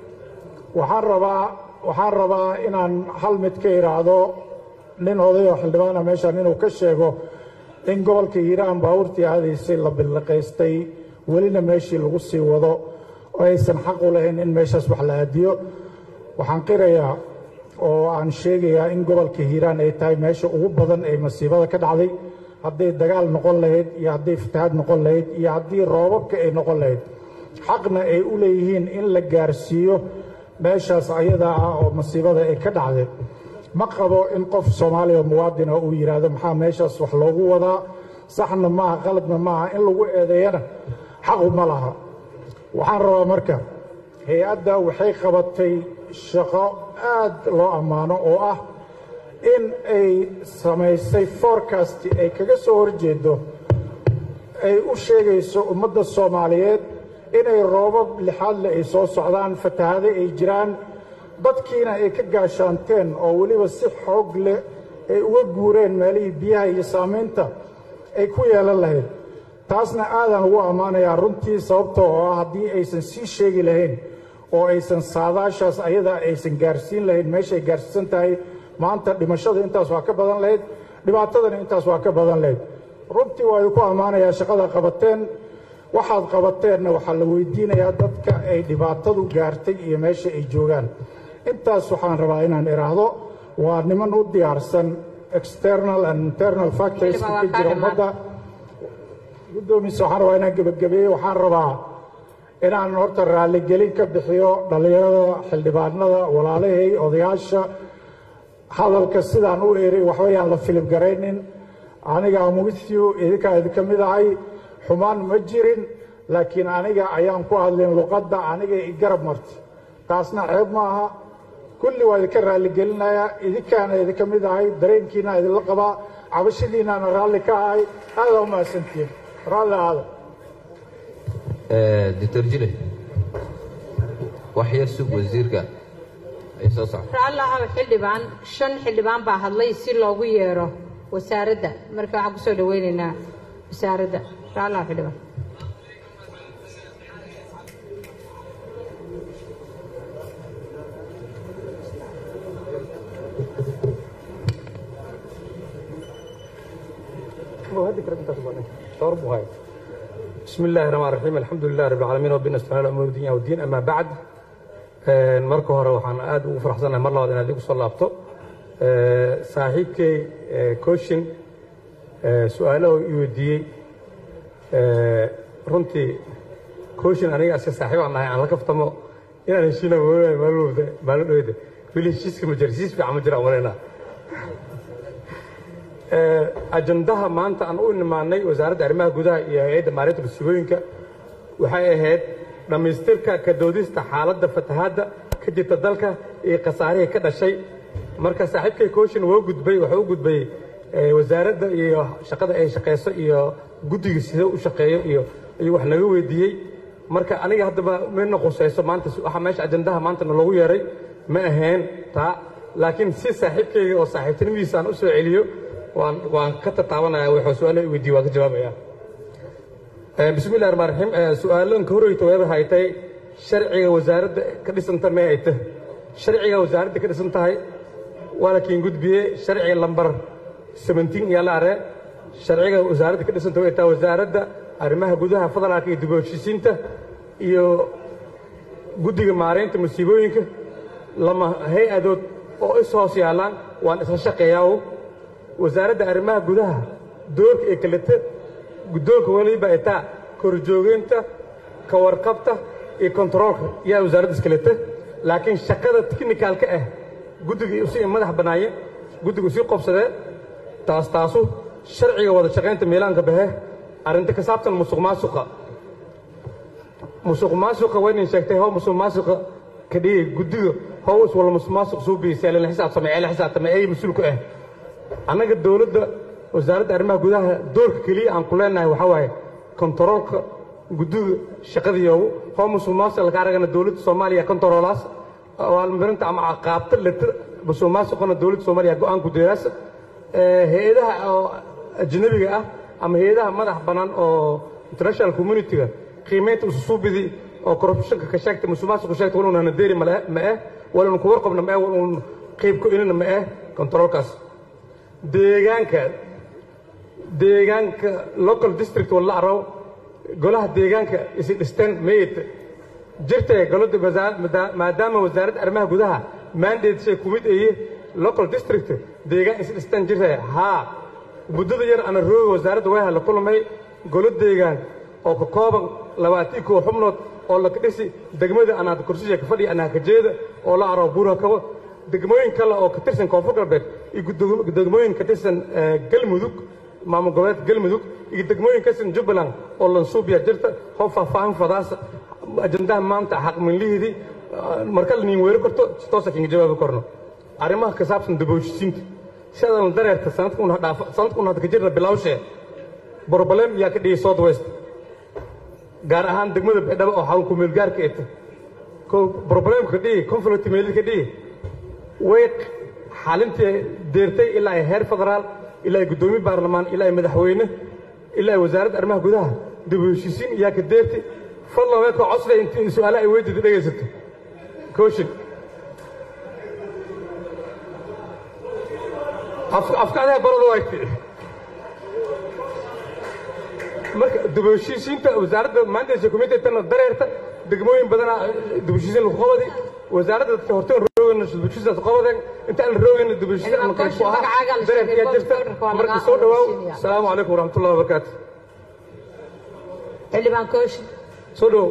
waxaan rabaa waxaan rabaa inaan hal mid ka idhaahdo nin odayoo xildhibaana meeshaan inuu ka sheego in gobolka hiiraan baabuurtii aadaysay la billiqaystay welina meeshii lagu sii wado oo aysan xaq u lahayn in meeshaas wax la aadiyo waxaan qirayaa oo aan sheegayaa in gobolka hiiraan ay tahay meesha ugu badan ee masiibada ka dhacday hadday dagaal noqon lahayd iyo hadday fatahaad noqon lahayd iyo haddii roobabka ay noqon lahayd xaqna ay u leeyihiin in la gaarsiiyo meeshaas ayadaa ah oo masiibada ay ka dhacday ma qabo in qof soomaaliya muwaadina uu yidhaahdo maxaa meeshaas wax loogu wadaa saxna maaha qaladna maaha in lagu eedeeyana xaqu ma laha waxaan rabaa marka hay-adda waxay qabatay shaqo aad loo ammaano oo ah in ay samaysay forecast ay kaga soo horjeedo ay u sheegayso ummadda soomaaliyeed inay roobab lixaadle ay soo socdaan fatahaade ay jiraan dadkiina ay ka gaashaanteen oo weliba si xoog leh ay uga guureen meelihii biyaha iyo saamaynta ay ku yeelan lahayd taasna aadaan ugu ammaanayaa runtii sababtoo oo ah haddii aysan sii sheegi lahayn oo aysan saadaashaas ayadaa aysan gaarsiin lahayn meeshay gaarsiisan tahay maanta dhimashada intaas waa ka badan lahayd dhibaatadana intaas waa ka badan lahayd runtii waa ku ammaanayaa shaqada qabateen waxaad qabateenna waxaa la weydiinayaa dadka ay dhibaatadu gaartay iyo meesha ay joogaan intaas waxaan rabaa inaan idhaahdo waa niman u diyaarsan external and internal factorska ka jira ummadda guddoomiisa waxaan rabaa inaan gebagabeeye waxaan rabaa inaan horta raalligelin ka bixiyo dhallinyarada xildhibaanada walaalahay odayaasha hadalka sidaan u eray waxbayaan la filib garaynin aniga am with you idinkaa idinka mid ahay xumaan ma jirin laakiin aniga ayaan ku hadlin luqadda aniga i garab marti taasna ceeb ma aha kulli waa idinka raalligelinayaa idinkaana idinka mid ahay dareenkiina idinla qabaa cabashadiinaana raalli ka ahay aadaa u mahadsantihiin raalli aada doctor jile wax yar sug wasiirka ay soo socdo raallahaw xildhibaan shan xildhibaan baa hadlay si loogu yeero wasaaradda marka waxaan kusoo dhaweynaynaa wasaaradda raallahaw xildhibaan بسم الله الرحمن الرحيم الحمد لله رب العالمين وبنا استعان على امور الدنيا والدين اما بعد marka hore waxaan aad ugu faraxsanahay mar labaad inaad igu soo laabto saaxiibkay coachin su-aalaha i weydiiyey runtii coachin aniga aska saaxiib aan nahay aan la kaftamo inaan heshiina maalin dhoweyda weli heshiiska ma jira heshiis fiican ma jira umalaynaa ajandaha maanta aan u nimaanay wasaaradda arrimaha gudaha iyo hay-adda maareynta masiibooyinka waxay ahayd dhammaystirka ka doodista xaaladda fatahaadda ka jirta dalka iyo khasaarihii ka dhashay marka saaxiibkay coachin woo gudbay wuxuu u gudbay wasaaradda iyo shaqada ay shaqayso iyo guddiga sida u shaqeeyo iyo ayuu wax naga weydiiyey marka aniga haddaba mina qusayso maanta waxa meesha ajandaha maanta naloogu yeeray ma ahayn taa laakiin si saaxiibkayga oo saaxiibtinimadiisa aan u soo celiyo waan waan ka tataabanaya wuxuu su-aalo weydiiye waan ka jawaabaya bismi illahi raxmaan raxiim su-aalanka horeyta weeba haytay sharciga wasaaradda ka dhisanta may hayta sharciga wasaaradda ka dhisan tahay waa lakiin gudbiye sharciga lambar seventeen iyaa la aree sharciga wasaaradda ka dhisanta way tahay wasaaradda arrimaha gudaha federaalka iyo dib u heshiisiinta iyo guddiga maareynta masiibooyinka lama hay-adood oo is hoos yaallaan waan isla shaqeeyaa wasaaradda arrimaha gudaha doorka ee kaleta guddoonka weliba etaa korjoogeynta ka warqabta iyo kontaroolka yaa wasaaradda iskaleta laakiin shaqada tiknikalka ah guddiga usii madax banaaye guddiga usii qobsadee taas taasu sharciga wada shaqaynta miilaanka bahe arrinta ka saabsan musuq maasuqa musuq maasuqa waynan sheegtay how musuq maasuqa ka dhigay guddiga how is wala musuq maasuq suubiisa la xisaabtama ee la xisaabtama ee mas-uulka ah annaga dowladda wasaaradda arrimaha gudaha doorka keliya aan ku leenahay waxaa waaye kontaroolka guddiga shaqadiyoogu hoo musuqmaasuqa laga aragana dowladda soomaaliya kontaroolaas abaalmarinta ama qaabta letir musuqmaasuqana dowladda soomaaliya go-aan gudeeraas hay-adaha oo ajnabiga ah ama hay-adaha madax bannaan oo international community-ga qiimaynta ususuubidii oo corruptionka ka sheegtay musuqmaasuqa sheegtay waluunana deeri ma eh waluun ku warqabna ma eh waluun qayb ku inina ma eh kontaroolkaas deegaanka deegaanka local district walla araw golaha deegaanka isi dhisteen mayt jirtay golada maadaama wasaaradda arrimaha gudaha mandatesay ku mid ayi local district deegaan isi dhisteen jirtay haa muddada yar ana rooga wasaaradda way hala kulmay golo deegaan oo ka kooban labaatii koo xubnood oo laka dhisi degmada anaad kursiya ka fadhiya anaa ka jeeda oo la araw buura kabo degmooyin kale oo ka tirsan koonfur galbeed iyo degmooyin ka tirsan galmudug maamul goboleedka galmudug iyo degmooyin ka tirsan jubbaland oo lansuubiya jirta hoo faahfaahin fadaas ajandaha maanta xaqminlihiidii marka la niin weeri karto si toosa kinga jawaabi karno arrimaha ka saabsan daboojisiinta sidadan dareerta sanadka un hadda ka jirna bilawshee broblem yaa ka dhigay south west gaar ahaan degmada baydhabo oo xarun kumeelgaarka eta problemka ka dhigi conflict meelid ka dhigi way xalintii deertay ilaa ay heer federaal ilaa ay guddoomiye baarlamaan ilaa ay madaxweyne ilaa ay wasaaradda arrimaha gudaha dib u heshiisiin yaa ka deertay fadlan way ka codsaday intii su-aalaha ay weydiida dhegaysato coaching afkaadaha barada wayti marka dib u heshiisiinta wasaaradda maanta committeetana dareerta degmooyin badana dib u heshiisiin lagu qabadi wasaaradda dadka horteen roogana dib u heshiisiin qabadeen inta aan roogana dib u heshiisiin aan qayb ku ahaa dareertiyaa jirta marka soo dhawaaw asalaamu calaykum waraxmatullahi wabarakaatu xildhibaan kooshin soo dhawow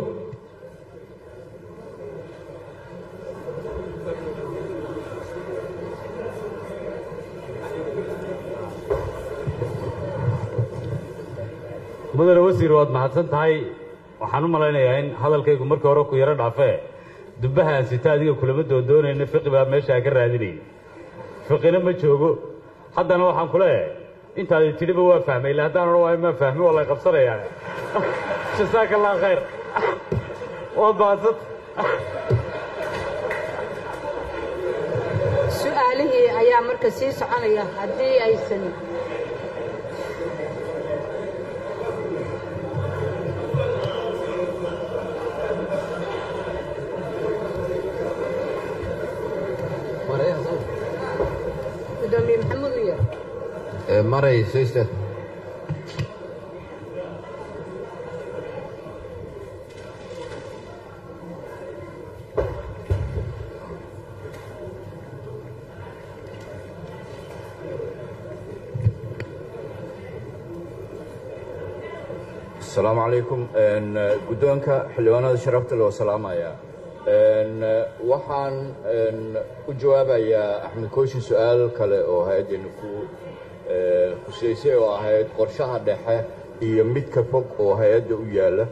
mudane wasiir waad mahadsan tahay waxaan u malaynayaa in hadalkaygu markii hore ku yaro dhaafee dubbahaan sita adiga kulama doondoonayna fiqi baa meeshaa ka raadinayay fiqina ma joogo haddana waxaan ku leeyahay intaadi tidhiba waa fahmay illa haddaan odhan waayo maa fahmi waa lay qabsanayaa jasaaka allah khayr waad mahadsan su-aalihii ayaa marka sii soconaya haddii aysan gudoomiye maxamuud iyo maray sister asalaamu calaykum guddoonka xildhibaanada sharafta loo salaamaya waxaan u jawaabayaa axmed kooshin su-aal kale oo hay-addeena ku khuseysay oo ahayd qorshaha dhexe iyo midka fog oo hay-adda u yaalla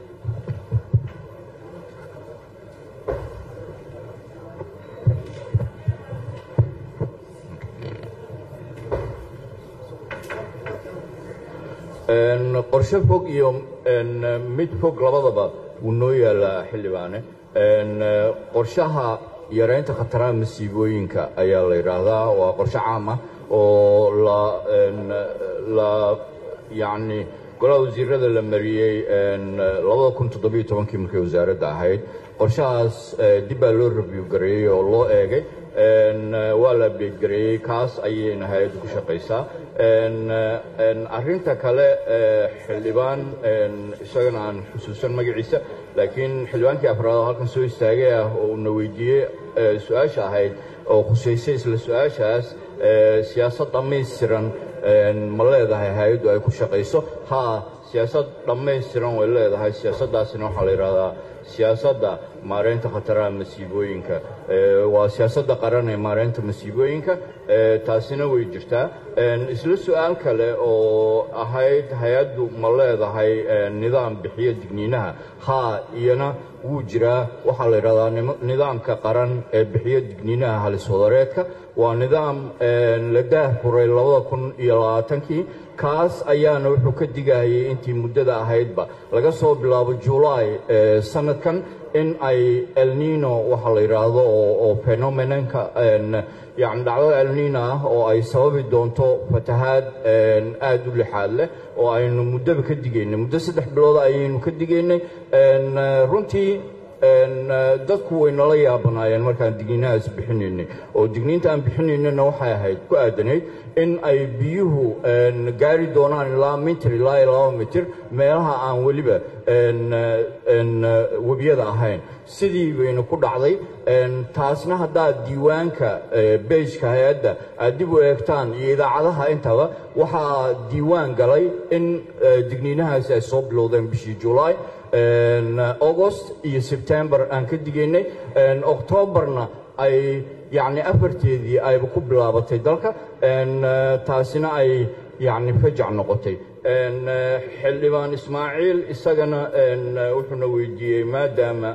qorshe fog iyo mid fog labadaba wuu noo yaallaa xildhibaane qorshaha yaraynta khataraha masiibooyinka ayaa la yidhaahdaa waa qorshe caam ah oo la la yacni golaha wasiirada la mariyey labada kun toddobiyo tobankii markay wasaaradda ahayd qorshahaas dib baa loo review gareeyey oo loo eegay waa la update gareeyey kaas ayayna hay-addu ku shaqaysaa arrinta kale xildhibaan isagana aan xusuusan magaciisa laakiin xildhibaankii afraad oo halkan soo istaagay ah oo una weydiiyey su-aasha ahayd oo khusaysay isla su-aashaas siyaasad dhammaystiran ma leedahay hay-addu ay ku shaqayso haa siyaasad dhammaystiran way leedahay siyaasaddaasina waxaa la yidhahdaa siyaasadda maareynta khataraha masiibooyinka waa siyaasadda qaran ee maareynta masiibooyinka taasina way jirtaa isla su-aal kale oo ahayd hay-addu ma leedahay nidaam bixiyo digniinaha haa iyana wuu jiraa waxaa la yidhahdaa nidaamka qaran ee bixiyo digniinaha halis wadareedka waa nidaam la daahfuray labada kun iyo labaatankii kaas ayaana wuxuu ka digayay intii muddada ahaydba laga soo bilaabo julaay sanadkan in ay elnino waxa la yidhaahdo oo phenomenonka yani dhacdada elnino ah oo ay sababi doonto fatahaad aad u lixaad leh oo aynu muddaba ka digaynay muddo saddex bilood ayaynu ka digaynay runtii dadku way nala yaabanaayeen markaan digniinahaas bixinaynay oo digniinta aan bixinaynana waxay ahayd ku aadanayd in ay biyuhu gaari doonaan ilaa mitir ilaa iyo laba mitir meelaha aan weliba webiyada ahayn sidii bayna ku dhacday taasna haddaad diiwaanka beejka hay-adda aad dib u eegtaan iyo idaacadaha intaba waxaa diiwaan galay in digniinahaasi ay soo bilowdeen bishii julaay august iyo sebtembar aan ka digaynay octoobarna ay yacni afarteedii ayba ku bilaabatay dalka taasina ay yacni fajac noqotay xildhibaan ismaaciil isagana wuxuuna weydiiyey maadaama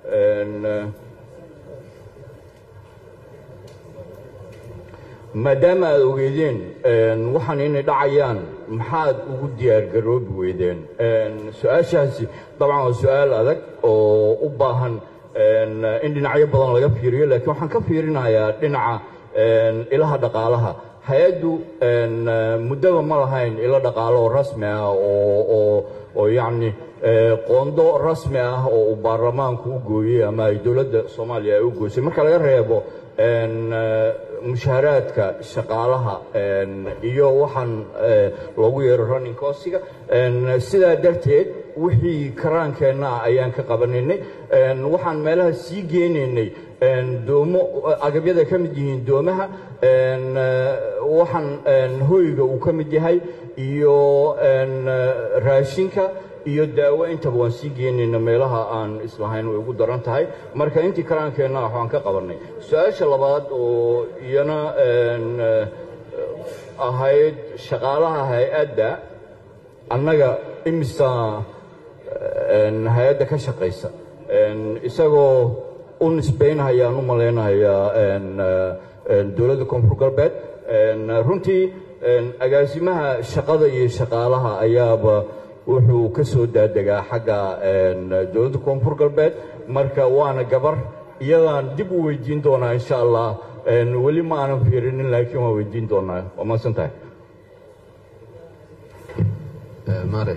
maadaama aad ogeedeen waxaan inay dhacayaan maxaad ugu diyaargaroobi weydeen su-aashaasi dabcan waa su-aal adag oo u baahan in dhinacyo badan laga fiiriyo laakiin waxaan ka fiirinayaa dhinaca ilaha dhaqaalaha hay-addu muddaba ma lahayn ilo dhaqaalo oo rasmi ah oo yacni qoondo rasmi ah oo uu baarlamaanku u gooyey ama ay dowladda soomaaliya ay u goysay marka laga reebo mushaaraadka shaqaalaha iyo waxaan loogu yeero running costiga sidaa darteed wixii karaankeenna ah ayaan ka qabanaynay waxaan meelaha sii geynaynay doomo agabyada ka mid yihiin doomaha waxaan hoyga uu ka mid yahay iyo raashinka iyo daawo intaba waan sii geynayna meelaha aan islahayn way ugu daran tahay marka intii karaankeenna ah waxaan ka qabannay su-aasha labaad oo iyana ahayd shaqaalaha hay-adda annaga imisa hay-adda ka shaqaysa isagoo u nisbaynahayaan u malaynayaa dowladda koonfur galbeed runtii agaasimaha shaqada iyo shaqaalaha ayaaba wuxuu ka soo daadegaa xagga dowladda koonfur galbeed marka waana gabar iyadaan dib u weydiin doonaa insha allah weli ma aanan fiirinin laakiin waan weydiin doonaa waa mahadsan tahay mare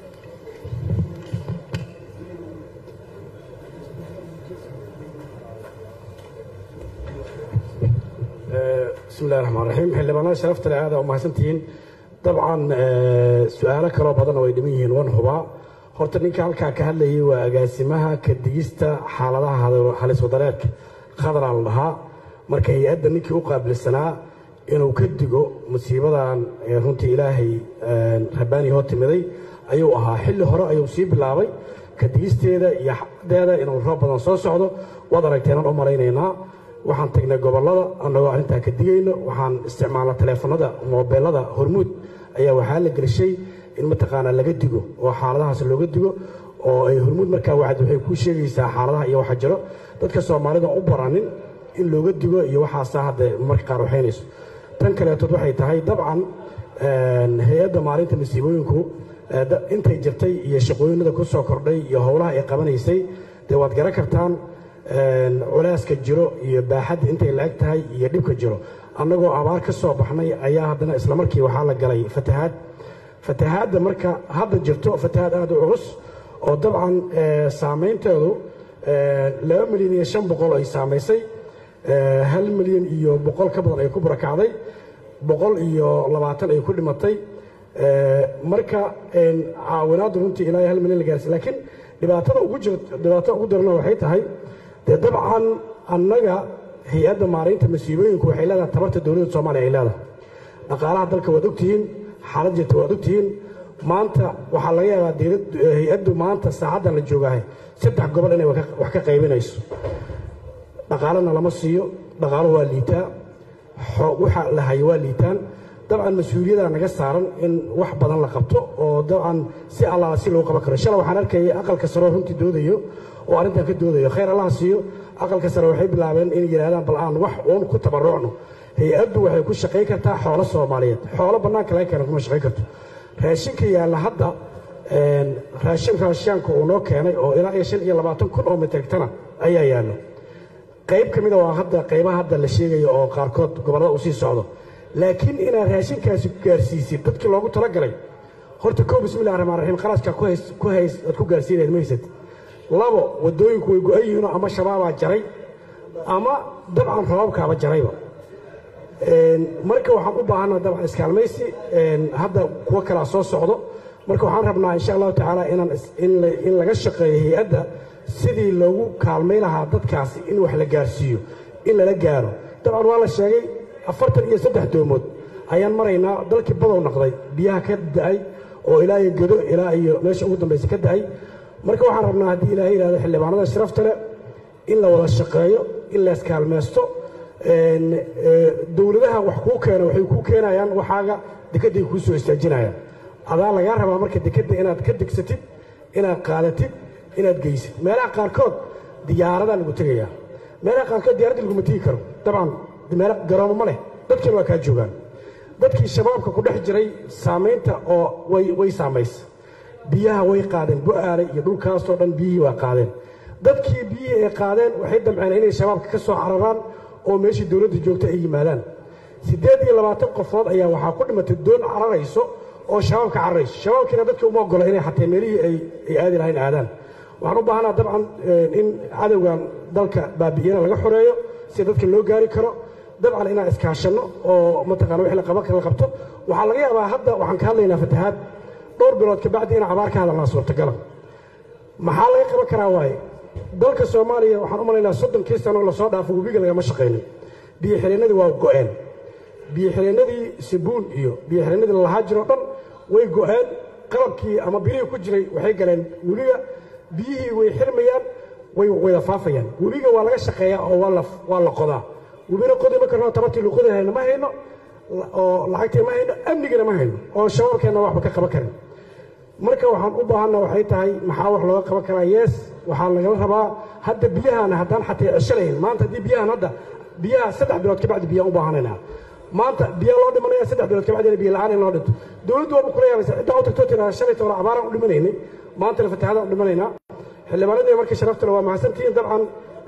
bismi illahi raxmaan raxiim xildhibaanada sharafta leh aada u mahadsantihiin dabcan su-aalo kaloo badanna way dhiman yihiin wan hubaa horta ninka halkaa ka hadlayay waa agaasimaha ka digista xaaladaha halis wadareedka khadraa la dhahaa marka hay-adda ninkii u qaabilsanaa inuu ka digo musiibadan runtii ilaahay rabbaani hoo timiday ayuu ahaa xilli hore ayuu sii bilaabay ka digisteeda iyo xadeeda inuu roob badan soo socdo waad aragteenaan u malaynaynaa waxaan tagnay gobollada annagoo arrintaa ka digayno waxaan isticmaalna taleefanada moobeelada hormuud ayaa waxaa la gelshay in mataqaanaa laga digo oo xaaladahaas looga digo oo ay hormuud markaa wacd waxay kuu sheegaysaa xaaladaha iyo waxa jiro dadka soomaalida u baranin in looga digo iyo waxaasaa hadda marka qaar waxaynayso tan kaleetood waxay tahay dabcan hay-adda maalinta masiibooyinku intay jirtay iyo shaqooyinada ku soo kordhay iyo howlaha ay qabanaysay dee waad garan kartaan culaaska jiro iyo baaxadda intay la-eg tahay iyo dhibka jiro annagoo abaar ka soo baxnay ayaa haddana islamarkii waxaa la galay fatahaad fatahaadda marka hadda jirto fatahaad aada u culus oo dabcan saamaynteedu laba milyan iyo shan boqol ay saamaysay hal milyan iyo boqol ka badan ay ku barakacday boqol iyo labaatan ay ku dhimatay marka caawinaaddu runtii ilaa hal milyan la gaarsiy laakiin dhibaatada ugu jir dhibaatada ugu darana waxay tahay dee dabcan annaga hay-adda maaraynta masiibooyinku waxay leedahay tabarta dowladda soomaaliya ay leedahay dhaqaalaha dalka waad ogtihiin xaalad jirta waad ogtihiin maanta waxaa laga yaabaa dowlad hay-addu maanta saacaddan la joogahay saddex gobol inay wax ka qaybinayso dhaqaalana lama siiyo dhaqaalo waa liitaa waxa la hayo waa liitaan dabcan mas-uuliyada naga saaran in wax badan la qabto oo dabcan si allaala si loo qaban karo shalay waxaan arkayay aqalka sare oo runtii doodayo oo arrintan ka doodayo khayr allaha siiyo aqalka sare waxay bilaabeen inay yidhahdaan bal aan wax uun ku tabarucno hay-addu waxay ku shaqayn kartaa xoolo soomaaliyeed xoolo bannaanka laga keena kuma shaqayn karto raashinka yaalla hadda raashin raashiyaanka uu noo keenay oo ilaa iyo shan iyo labaatan kun oo mitrigtana ayaa yaallo qayb ka mida waa hadda qaybaha hadda la sheegayo oo qaarkood gobollada uu sii socdo laakiin inaad raashinkaasi gaarsiisid dadkii loogu talagalay horta kow bismillahi raxmaan raxiim qarashka ku hays ku hays aad ku gaarsiinayd ma haysad labo waddooyinku way go-an yihiinoo ama shabaabaa jaray ama dabcan roobabkaaba jarayba marka waxaan u baahanaa dabcan iskaalmaysi hadda kuwo kalaa soo socdo marka waxaan rabnaa insha allahu tacaala inaan in laga shaqeeyo hay-adda sidii loogu kaalmay lahaa dadkaasi in wax la gaarsiiyo in lala gaaro dabcan waa la sheegay afartan iyo saddex doomood ayaan maraynaa dalkii badow noqday biyaha ka da'ay oo ilaa iyo gedo ilaa iyo meesha ugu dambaysa ka da'ay marka waxaan rabnaa haddii ilaahay yidhahdo xildhibaanada sharafta leh in la wada shaqeeyo in la iskaalmaysto dowladaha wax kuu keena waxay kuu keenayaan waxaaga dekedday kuu soo istaajinayaan adaa lagaa rabaa marka dekedda inaad ka degsatid inaad qaadatid inaad geysid meelaha qaarkood diyaaradaa lagu tegayaa meelaha qaarkood diyaaradda laguma tegi karo dabcan meelo garoomo ma leh dadkiina waa kaa joogaan dadkii shabaabka ku dhex jiray saamaynta oo way way saamaysa biyaha way qaadeen bu'aale iyo dhulkaasoo dhan biyihii waa qaadeen dadkii biyihii ay qaadeen waxay damceen inay shabaabka ka soo cararaan oo meeshii dowladda joogta ay yimaadaan siddeed iyo labaatan qofood ayaa waxaa ku dhimatay doon cararayso oo shabaabka cararayso shabaabkiina dadka uma ogola inay xatee meelihii ay ay aadi lahayn aadaan waxaan u baahanaa dabcan in cadowgan dalka baabi'iyana laga xoreeyo si dadka loo gaari karo dabcan inaan iskaashanno oo mataqana wixii la qaban la qabto waxaa laga yaabaa hadda waxaan ka hadlaynaa fatahaad dhowr bilood kabacdi inaan abaar ka hadalnaa suurtagala maxaa laga qaban karaa waaye dalka soomaaliya waxaan u malaynaa soddonkii sano lasoo dhaafo webiga lagama shaqaynin biyo xireennadii waa go'een biyo xireennadii sabuun iyo biyo xireennadii lalahaa jiroo dhan way go'een qalabkii ama birihii ku jiray waxay galeen webiga biyihii way xirmayaan way wada faafayaan webiga waa laga shaqeeyaa oo waa la waa la qodaa webina qodi ma karno tabartii luqadi hayno ma hayno oo lacagtii ma hayno amnigina ma hayno oo shabaabkeenna waxba ka qaban karin marka waxaan u baahanna waxay tahay maxaa wax looga qaban karaa yees waxaa lagala rabaa hadda biyahaana haddaan xatee ceshalayn maanta haddii biyahan hadda biyaha saddex bilood kabacdi biyaan u baahanaynaa maanta biyaa loo dhimanaya saddex bilood kabacdina biyo la'aan in loo dhinto dowladdu waaba kula yaabaysa ciddaa u tagtoo tiraa shalay toona abaaraan u dhimanaynay maantana fatahaadaan u dhimanaynaa xildhibaanadii marka sharaftale waa mahadsantihiin dabcan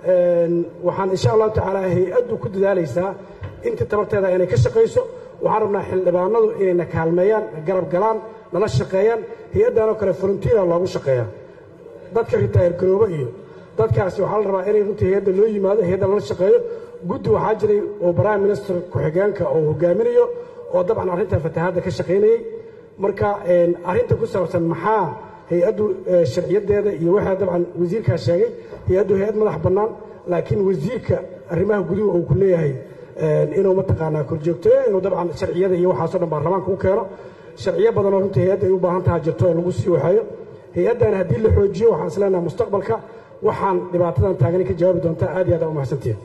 waxaan insha allahu tacaala hay-addu ku dadaalaysaa intii tabarteeda inay ka shaqayso waxaan rabnaa xildhibaanadu inayna kaalmeeyaan garab galaan nala shaqeeyaan hay-addanoo kale volunteera loogu shaqeeyaa dadka ritaayir garoobo iyo dadkaasi waxaa la rabaa inay runtii hay-adda loo yimaado hay-adda lala shaqeeyo guddi waxaa jiray oo prime minister ku-xigeenka oo hogaaminayo oo dabcan arrinta fatahaadda ka shaqaynayey marka arrinta ku saabsan maxaa hay-addu sharciyadeeda iyo waxaa dabcan wasiirkaa sheegay hay-addu hay-ad madax bannaan laakiin wasiirka arrimaha guduhu uu ku leeyahay inuu mataqaanaa korjoogteeyo inuu dabcan sharciyada iyo waxaasoo dhan baarlamaanka u keeno sharciyo badanoo runtii hay-adda ay u baahan taha jirto oo lagu sii waxeeyo hay-addan haddii la xoojiyo waxaan is leenaha mustaqbalka waxaan dhibaatadan taagani ka jawaabi doontaa aad iyo aad aa u mahadsantihin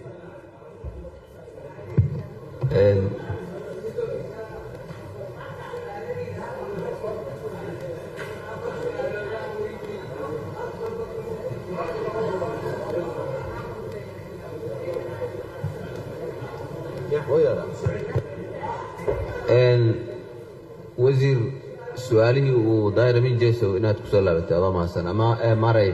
wasiir su-aalihii uu daayiramin jesow inaad ku soo laabatay adoo mahadsan ama maray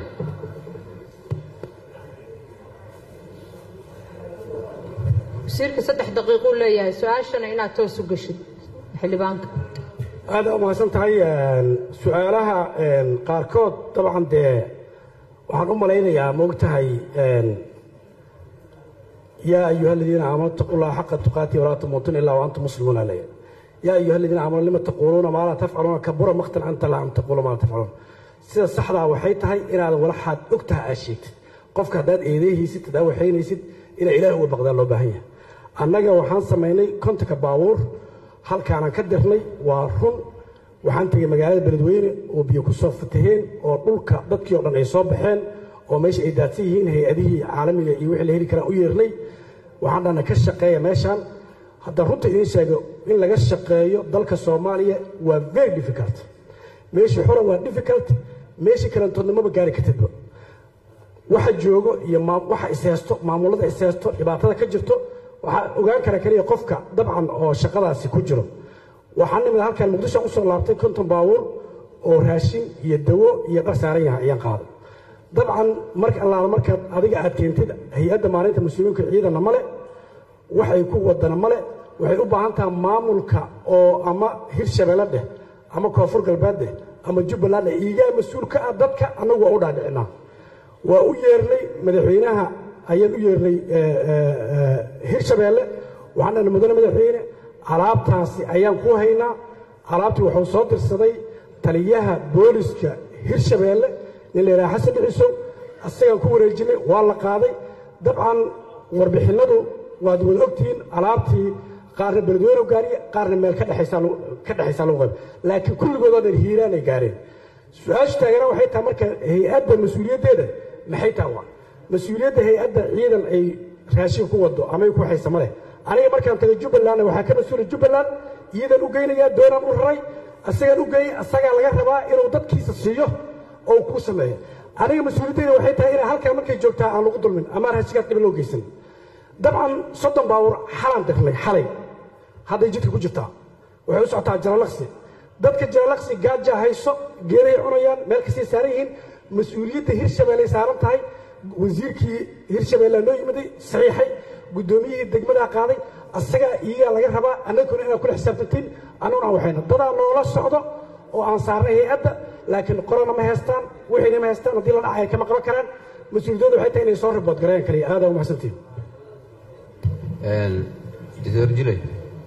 wasiirka saddex daqiiquu leeyahay su-aashana inaad toos u geshid xildhibaanka aad u mahadsan tahay su-aalaha qaarkood dabcan dee waxaan u malaynayaa moogtahay yaa ayuha aladiina aamanuu ittaquu llaha xaqa tuqaati walaa tamuutuna ilaa waantum muslimuuna leeya yaa ayuha aladiina aamanuu lima taquuluuna maa laa tafcaluuna kabura maqtan anta laa an taquulu maa laa tafcaluun sida saxdaa waxay tahay inaad walaxaad og taha aad sheegtid qofka haddaad eedeyhaysid haddaad waxaynaysid inaa ilaah uga baqdaa loo baahan yahay annaga waxaan samaynay kontanka baabuur halkaanaan ka dirnay waa run waxaan tegey magaalada beledweyne oo biyo ku soo fataheen oo dhulka dadkii o dhan ay soo baxeen oo meesha ay daadsan yihiin hay-adihii caalamiga iyo wixii la heli karaan u yeernay waxaan dhahna ka shaqeeya meeshaan haddaan runta idiin sheego in laga shaqeeyo dalka soomaaliya waa very difficult meeshii xura waa difficult meeshii kalantoodnimaba gaari kartidba waxa joogo iyo waxa isheysto maamulada isheysto dhibaatada ka jirto waxaa ogaan kara keliya qofka dabcan oo shaqadaasi ku jiro waxaan nimid halkan muqdisho usoo laabtay konton baabuur oo raashin iyo dawo iyo dhar saaran yahay ayaan qaaday dabcan marka allaala markaad adiga aad keentid hay-adda maalinta mas-uuliyiinka ciidanna male waxay ku wadana male waxay u baahan tahay maamulka oo ama hirshabeelle dheh ama koonfur galbeed dheh ama jubbaland dheh iigaa mas-uul ka ah dadka annagu waa u dhaadhicinaa waa u yeernay madaxweynaha ayaan u yeernay hirshabeelle waxaan dhahnay mudane madaxweyne alaabtaasi ayaan ku haynaa alaabtii wuxuu soo dirsaday taliyaha booliska hirshabeelle nin la yidhaha xasan dhicisow asagaan ku wareejinay waa la qaaday dabcan warbixinnadu waad wada ogtihiin alaabtii qaarna beledweyne gaariye qaarna meel ka dhexaysaa lagu qayb laakiin kulligood oo dhan hiiraanay gaareen su-aashu taagana waxay tahay marka hay-adda mas-uuliyaddeeda maxay tahay waa mas-uuliyadda hay-adda ciidan ay raashin ku wado ama ay ku haysa ma leh aniga markaan tagay jubbalandna waxaa ka mas-uula jubbaland iyadan u geynayaa doonaan u raray asagaan u geeyey asagaa laga rabaa inuu dadkiisa siiyo oo ku sameeyo aniga mas-uuliyaddeeda waxay tahay inay halkaa markay joogtaa aan lagu dulmin ama raashigaad dhiban loo geysan dabcan soddon baawur xalaan dirnay xalay hadday jidka ku jirtaa waxay u socotaa jalalaqsi dadka jalalaqsi gaaja hayso geedahay cunayaan meel kastay saaran yihiin mas-uuliyadda hirshabeelley saaran tahay wasiirkii hirshabeelle noo yimiday saxiixay guddoomiyihii degmadaa qaaday asagaa iyagaa laga rabaa annaguna inaad kula xisaabtantiin annaguna aan waxayna dadaa noola socdo oo aan saarnay hay-adda laakiin qorana ma haystaan wixiina ma haystaan haddii la dhacaya kama qaban karaan mas-uuliyadooda waxay tahay inay soo ribood gareeyaan kaliya aadaa u mahadsantiin iswarjilay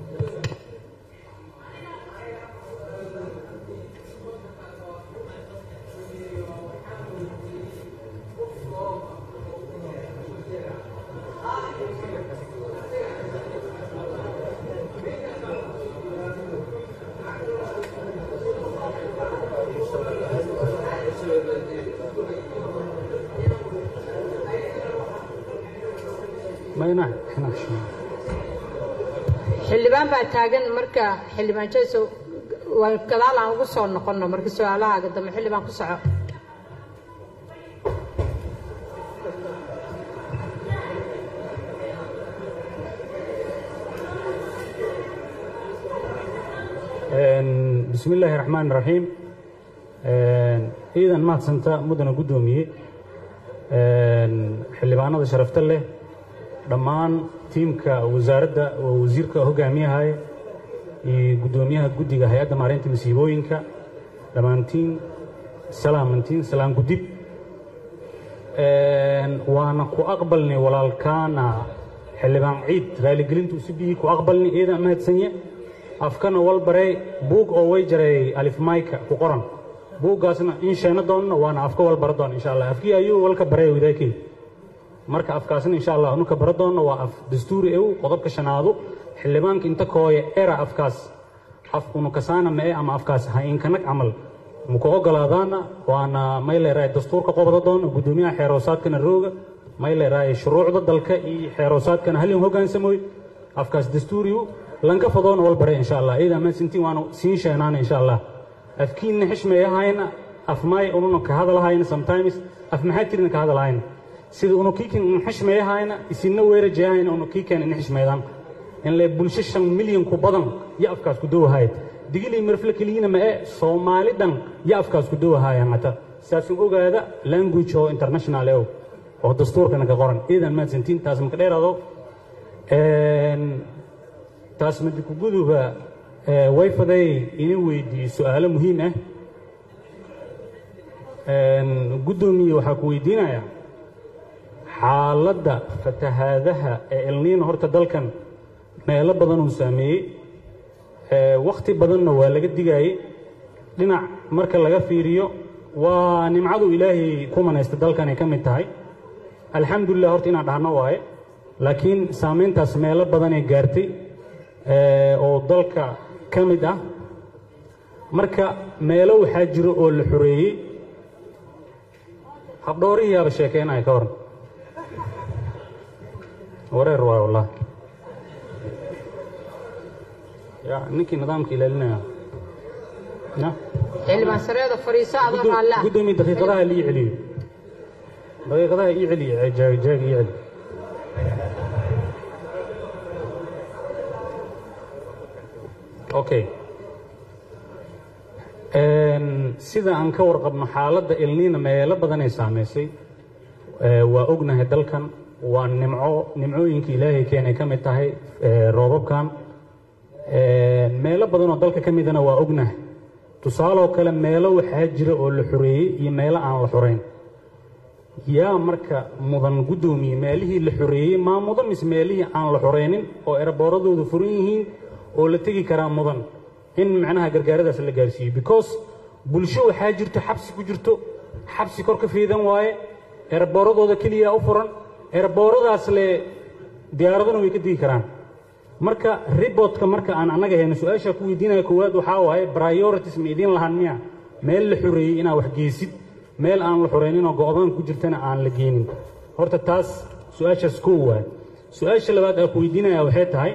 xildhibaan baa taagan marka xildhibaan jayso waa gadaal aan ugu soo noqonno marka su-aalahaaga dambe xildhibaan ku soco bismi illaahi raxmaan raxiim ciidan mahadsanta mudana guddoomiye xildhibaanada sharafta leh dhammaan tiimka wasaaradda oo wasiirka hogaamiyahaya iyo guddoomiyaha guddiga hay-adda maareynta masiibooyinka dhammaantiin salaamantiin salaan gudib waana ku aqbalnay walaalkaana xildhibaan ciid raaligelintu usibiyii ku aqbalnay ciidan mahadsanye afkana walbarey buug oo way jaray alifmayka ku qoran buuggaasna in sheena doonna waana afka walbara doona insha allah afkii ayuu walka baray wadaakey marka afkaasna insha allah nuka bara doonna waa af dastuuri ew qodobka shanaadu xildhibaanka inta kooya era afkaas af unukasaana mae ama afkaas ha inkanag camal muku ogolaadaana waana may leerahay dastuurka qobada doona guddoomiyaha xeeroosaadkana rooga may leerahay shuruucda dalka iyo xeeroosaadkana halin hogaansamoy afkaas dastuuriyu lanka fadoona walbare insha allah iidaa maasintiin waanu siin sheenaana insha allah afkiinna xishmeeyahayna af maay ununa ka hadalahayna sometimes af maxaa tirina ka hadalahayna sida unu kiikan unu xishmeeyahayna isinna weerajayahayna unu kiikan ina xishmeedaan in le bulsho shan milyan ku badan yo afkaas ku dowahayad digilii marfle keliyina ma e soomaali dhan yo afkaas ku dowahayaan hata saasun ogaada language oo international ew oo dastuurkana ka qoran iidan maadsantiin taas maka dheeraado taas madikuguduba way faday ina weydiiye su-aalo muhiim ah guddoomiye waxaa ku weydiinaya xaaladda fatahaadaha ee elniina horta dalkan meelo badan uu saameeyey wakhti badanna waa laga digaayey dhinac marka laga fiiriyo waa nimcadu ilaahay ku manaysta dalkan ay ka mid tahay alxamdulilah horta inaan dhahno waaye laakiin saamayntaas meelo badanay gaartay oo dalka ka mid ah marka meelo waxaa jiro oo la xoreeyey habdhoorihiyaaba sheekeenaya ka waran wareer waay wallahi ya ninkii nidaamka ilaalinaya ya xildhibaan sareeda fadhiiso adoo raalle ah guddoomiye daqiiqadaha lii celiyo daqiiqadaha ii celiyo jaag jaag ii celi okay Een, sida aan ka warqabno xaaladda ilniina meelo badanay saamaysay Ee, waa ognahay dalkan waa nimco nimcooyinka ilaahay keenay ka mid tahay ee, roobabkan Een, meelo badan oo dalka ka midana waa ognahay tusaaloo kale meelo waxaa jira oo la xoreeyey iyo meelo aan la xoreyn yaa marka mudan guddoomiye meelihii la xoreeyey maa mudan mise meelihii aan la xoreynin oo erebooradoodu furan yihiin oo la tegi karaa mudan in macnaha gargaaradaas la gaarsiiyo because bulsho waxaa jirto xabsi ku jirto xabsi kor ka fiidan waaye erebooradooda keliya u furan ereboradaas le diyaaraduna way ka degi karaan marka ribotka marka aan annaga hayno su-aasha ku weydiinaya koowaad waxaa waaye priorities ma idiin lahan miya meel la xoreeyey inaa wax geysid meel aan la xoreyninoo go-doon ku jirtana aan la geenin horta taas su-aashaas koo waay su-aasha labaad aan ku weydiinaya waxay tahay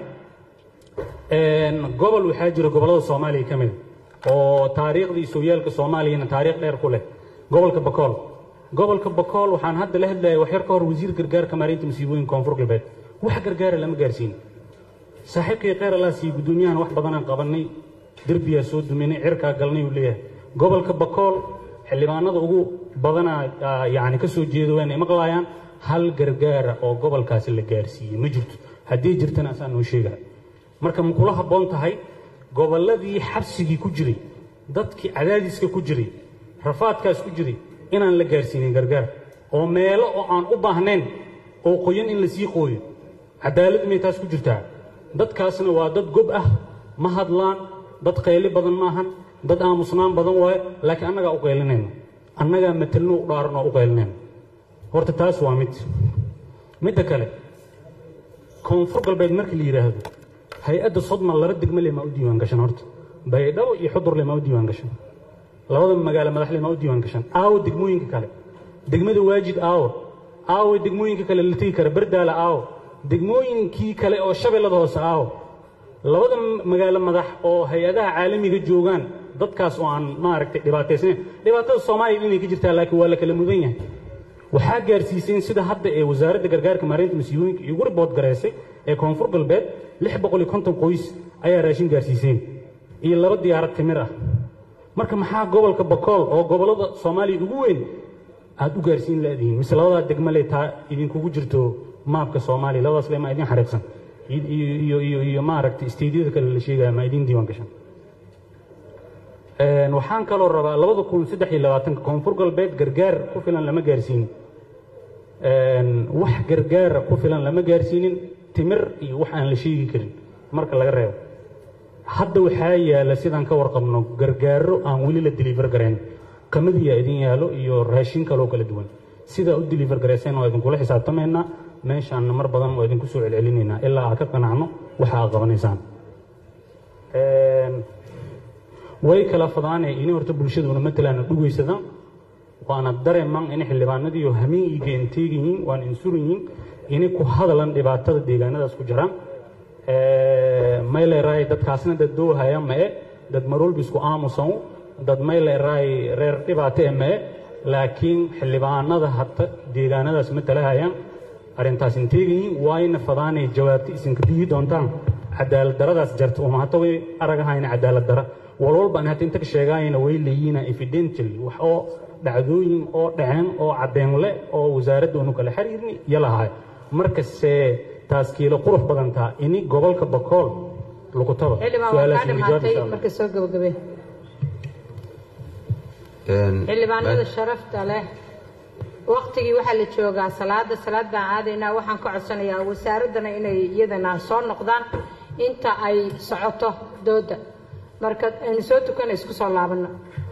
een, gobol waxaa jira gobollada soomaaliya ka mid a oo taariikhda iyo sooyaalka soomaaliyana taariikh dheer ku leh gobolka bakool gobolka bakool waxaan hadda la hadlayay wax yar ka hor wasiir gargaarka maareynta masiibooyinka koonfur galbeed wax gargaara lama gaarsiin saaxiibkii kheyr allah siiye guddoomiyahan wax badanaan qabanay derbiyaa soo duminay cirkaa galnay uu leeyahay gobolka bakool xildhibaanada ugu badanaa aa, yacni ka soo jeeda wayna maqlaayaan hal gargaara oo gobolkaasi la gaarsiiyey ma jirto haddii jirtana asaan noo sheegaya marka ma kula habboon tahay gobolladii xabsigii ku jiray dadkii cadaadiska ku jiray rafaadkaas ku jiray inaan la gaarsiinin gargaar oo meelo oo aan u baahnayn oo qoyan in la sii qooyo cadaalad may taas ku jirtaa dadkaasna waa dad gob ah ma hadlaan dad qayli badan maahan dad aamusnaan badan waaye laakiin annagaa u qaylinayna annagaa matalno u dhaaran oo u qaylinayna horta taas waa mid midda kale koonfur galbeed markii la yidhaahdo hay-adda sodma laba degmo le maa u diiwaan gashan horta baydhabo iyo xudur le maa u diiwaan gashan labada magaalo madaxle maa u diiwaan gashan aawo degmooyinka kale degmada waajid aawo aawo degmooyinka kale la tegi kara bardaala aawo degmooyinkii kale oo shabeellada hoose aawo labada magaalo madax oo hay-adaha caalamiga joogaan dadkaas oo aan maaragtay dhibaataysnayn dhibaatada soomaaliya inay ka jirtaa laakiin waa la kala mudan yahay waxaa gaarsiiseen sida hadda ee wasaaradda gargaarka maareynta masiibooyinka igu ribood garaysay ee koonfur galbeed lix boqol iyo konton qoys ayaa raashin gaarsiiseen iyo laba diyaarad timir ah marka maxaa gobolka bakool oo gobollada soomaaliya ugu weyn aad u gaarsiin laadihiin mise labadaa degmo le taa idinkugu jirto maabka soomaaliya labadaas le maa idin xariiqsan iyo iyo iyo iyo maaragtay isteydyada kale la sheegaya maa idin diiwaan gashan Een, waxaan kaloo rabaa labada kun saddex iyo labaatanka koonfur galbeed gargaar ku filan lama gaarsiinin Een, wax gargaara ku filan lama gaarsiinin timir iyo wax aan la sheegi karin marka laga reebo hadda waxaa yaala sidaan ka warqabno gargaaro aan weli la deliver garayn kamadiyaa idin yaalo iyo raashin kaloo kala duwan sidaa u deliver garayseen waa idinkula xisaabtamaynaa meeshaanna mar badan waa idinku soo celcelinaynaa ilaa aad ka qanacno waxa aad qabanaysaan Een, way kala fadaanee ini horta bulshaduna matalan dhugaysadaan waana dareemaan in xildhibaanadiiyo hamiin iyo geenteeg yihiin waana insuran yihiin inay ku hadalan dhibaatada deegaanadaas ku jiraan mayleeraay dadkaasna dad doohaya mae dad marwalba isku aamusan dad mayleeraay reer dhibaato e mae laakiin xildhibaanada hata deegaanadaas matalahayaan arrintaas inteegan yihiin waayna fadaanay jawaabta isinka biyi doontaan cadaalad daradaas jarta uma hata way aragahayna cadaalad dara walwalba aan hata inta ka sheegaayana way leeyihiin evidentially wax oo dhacdooyin oo dhaceen oo caddeen le oo wasaaradda unu kala xiriirni yalahay markase taas kiilo qurux badantaa ini gobolka bakool lagu taba xildhibaan waa kaa dhamaatay marka soo gabagabee xildhibaanada sharafta leh waktigii waxaa la joogaa salaada salaad baan aadaynaa waxaan ka codsanayaa wasaaraddana inay iyadana soo noqdaan inta ay socoto dooda marka aynu soo tukana isku soo laabano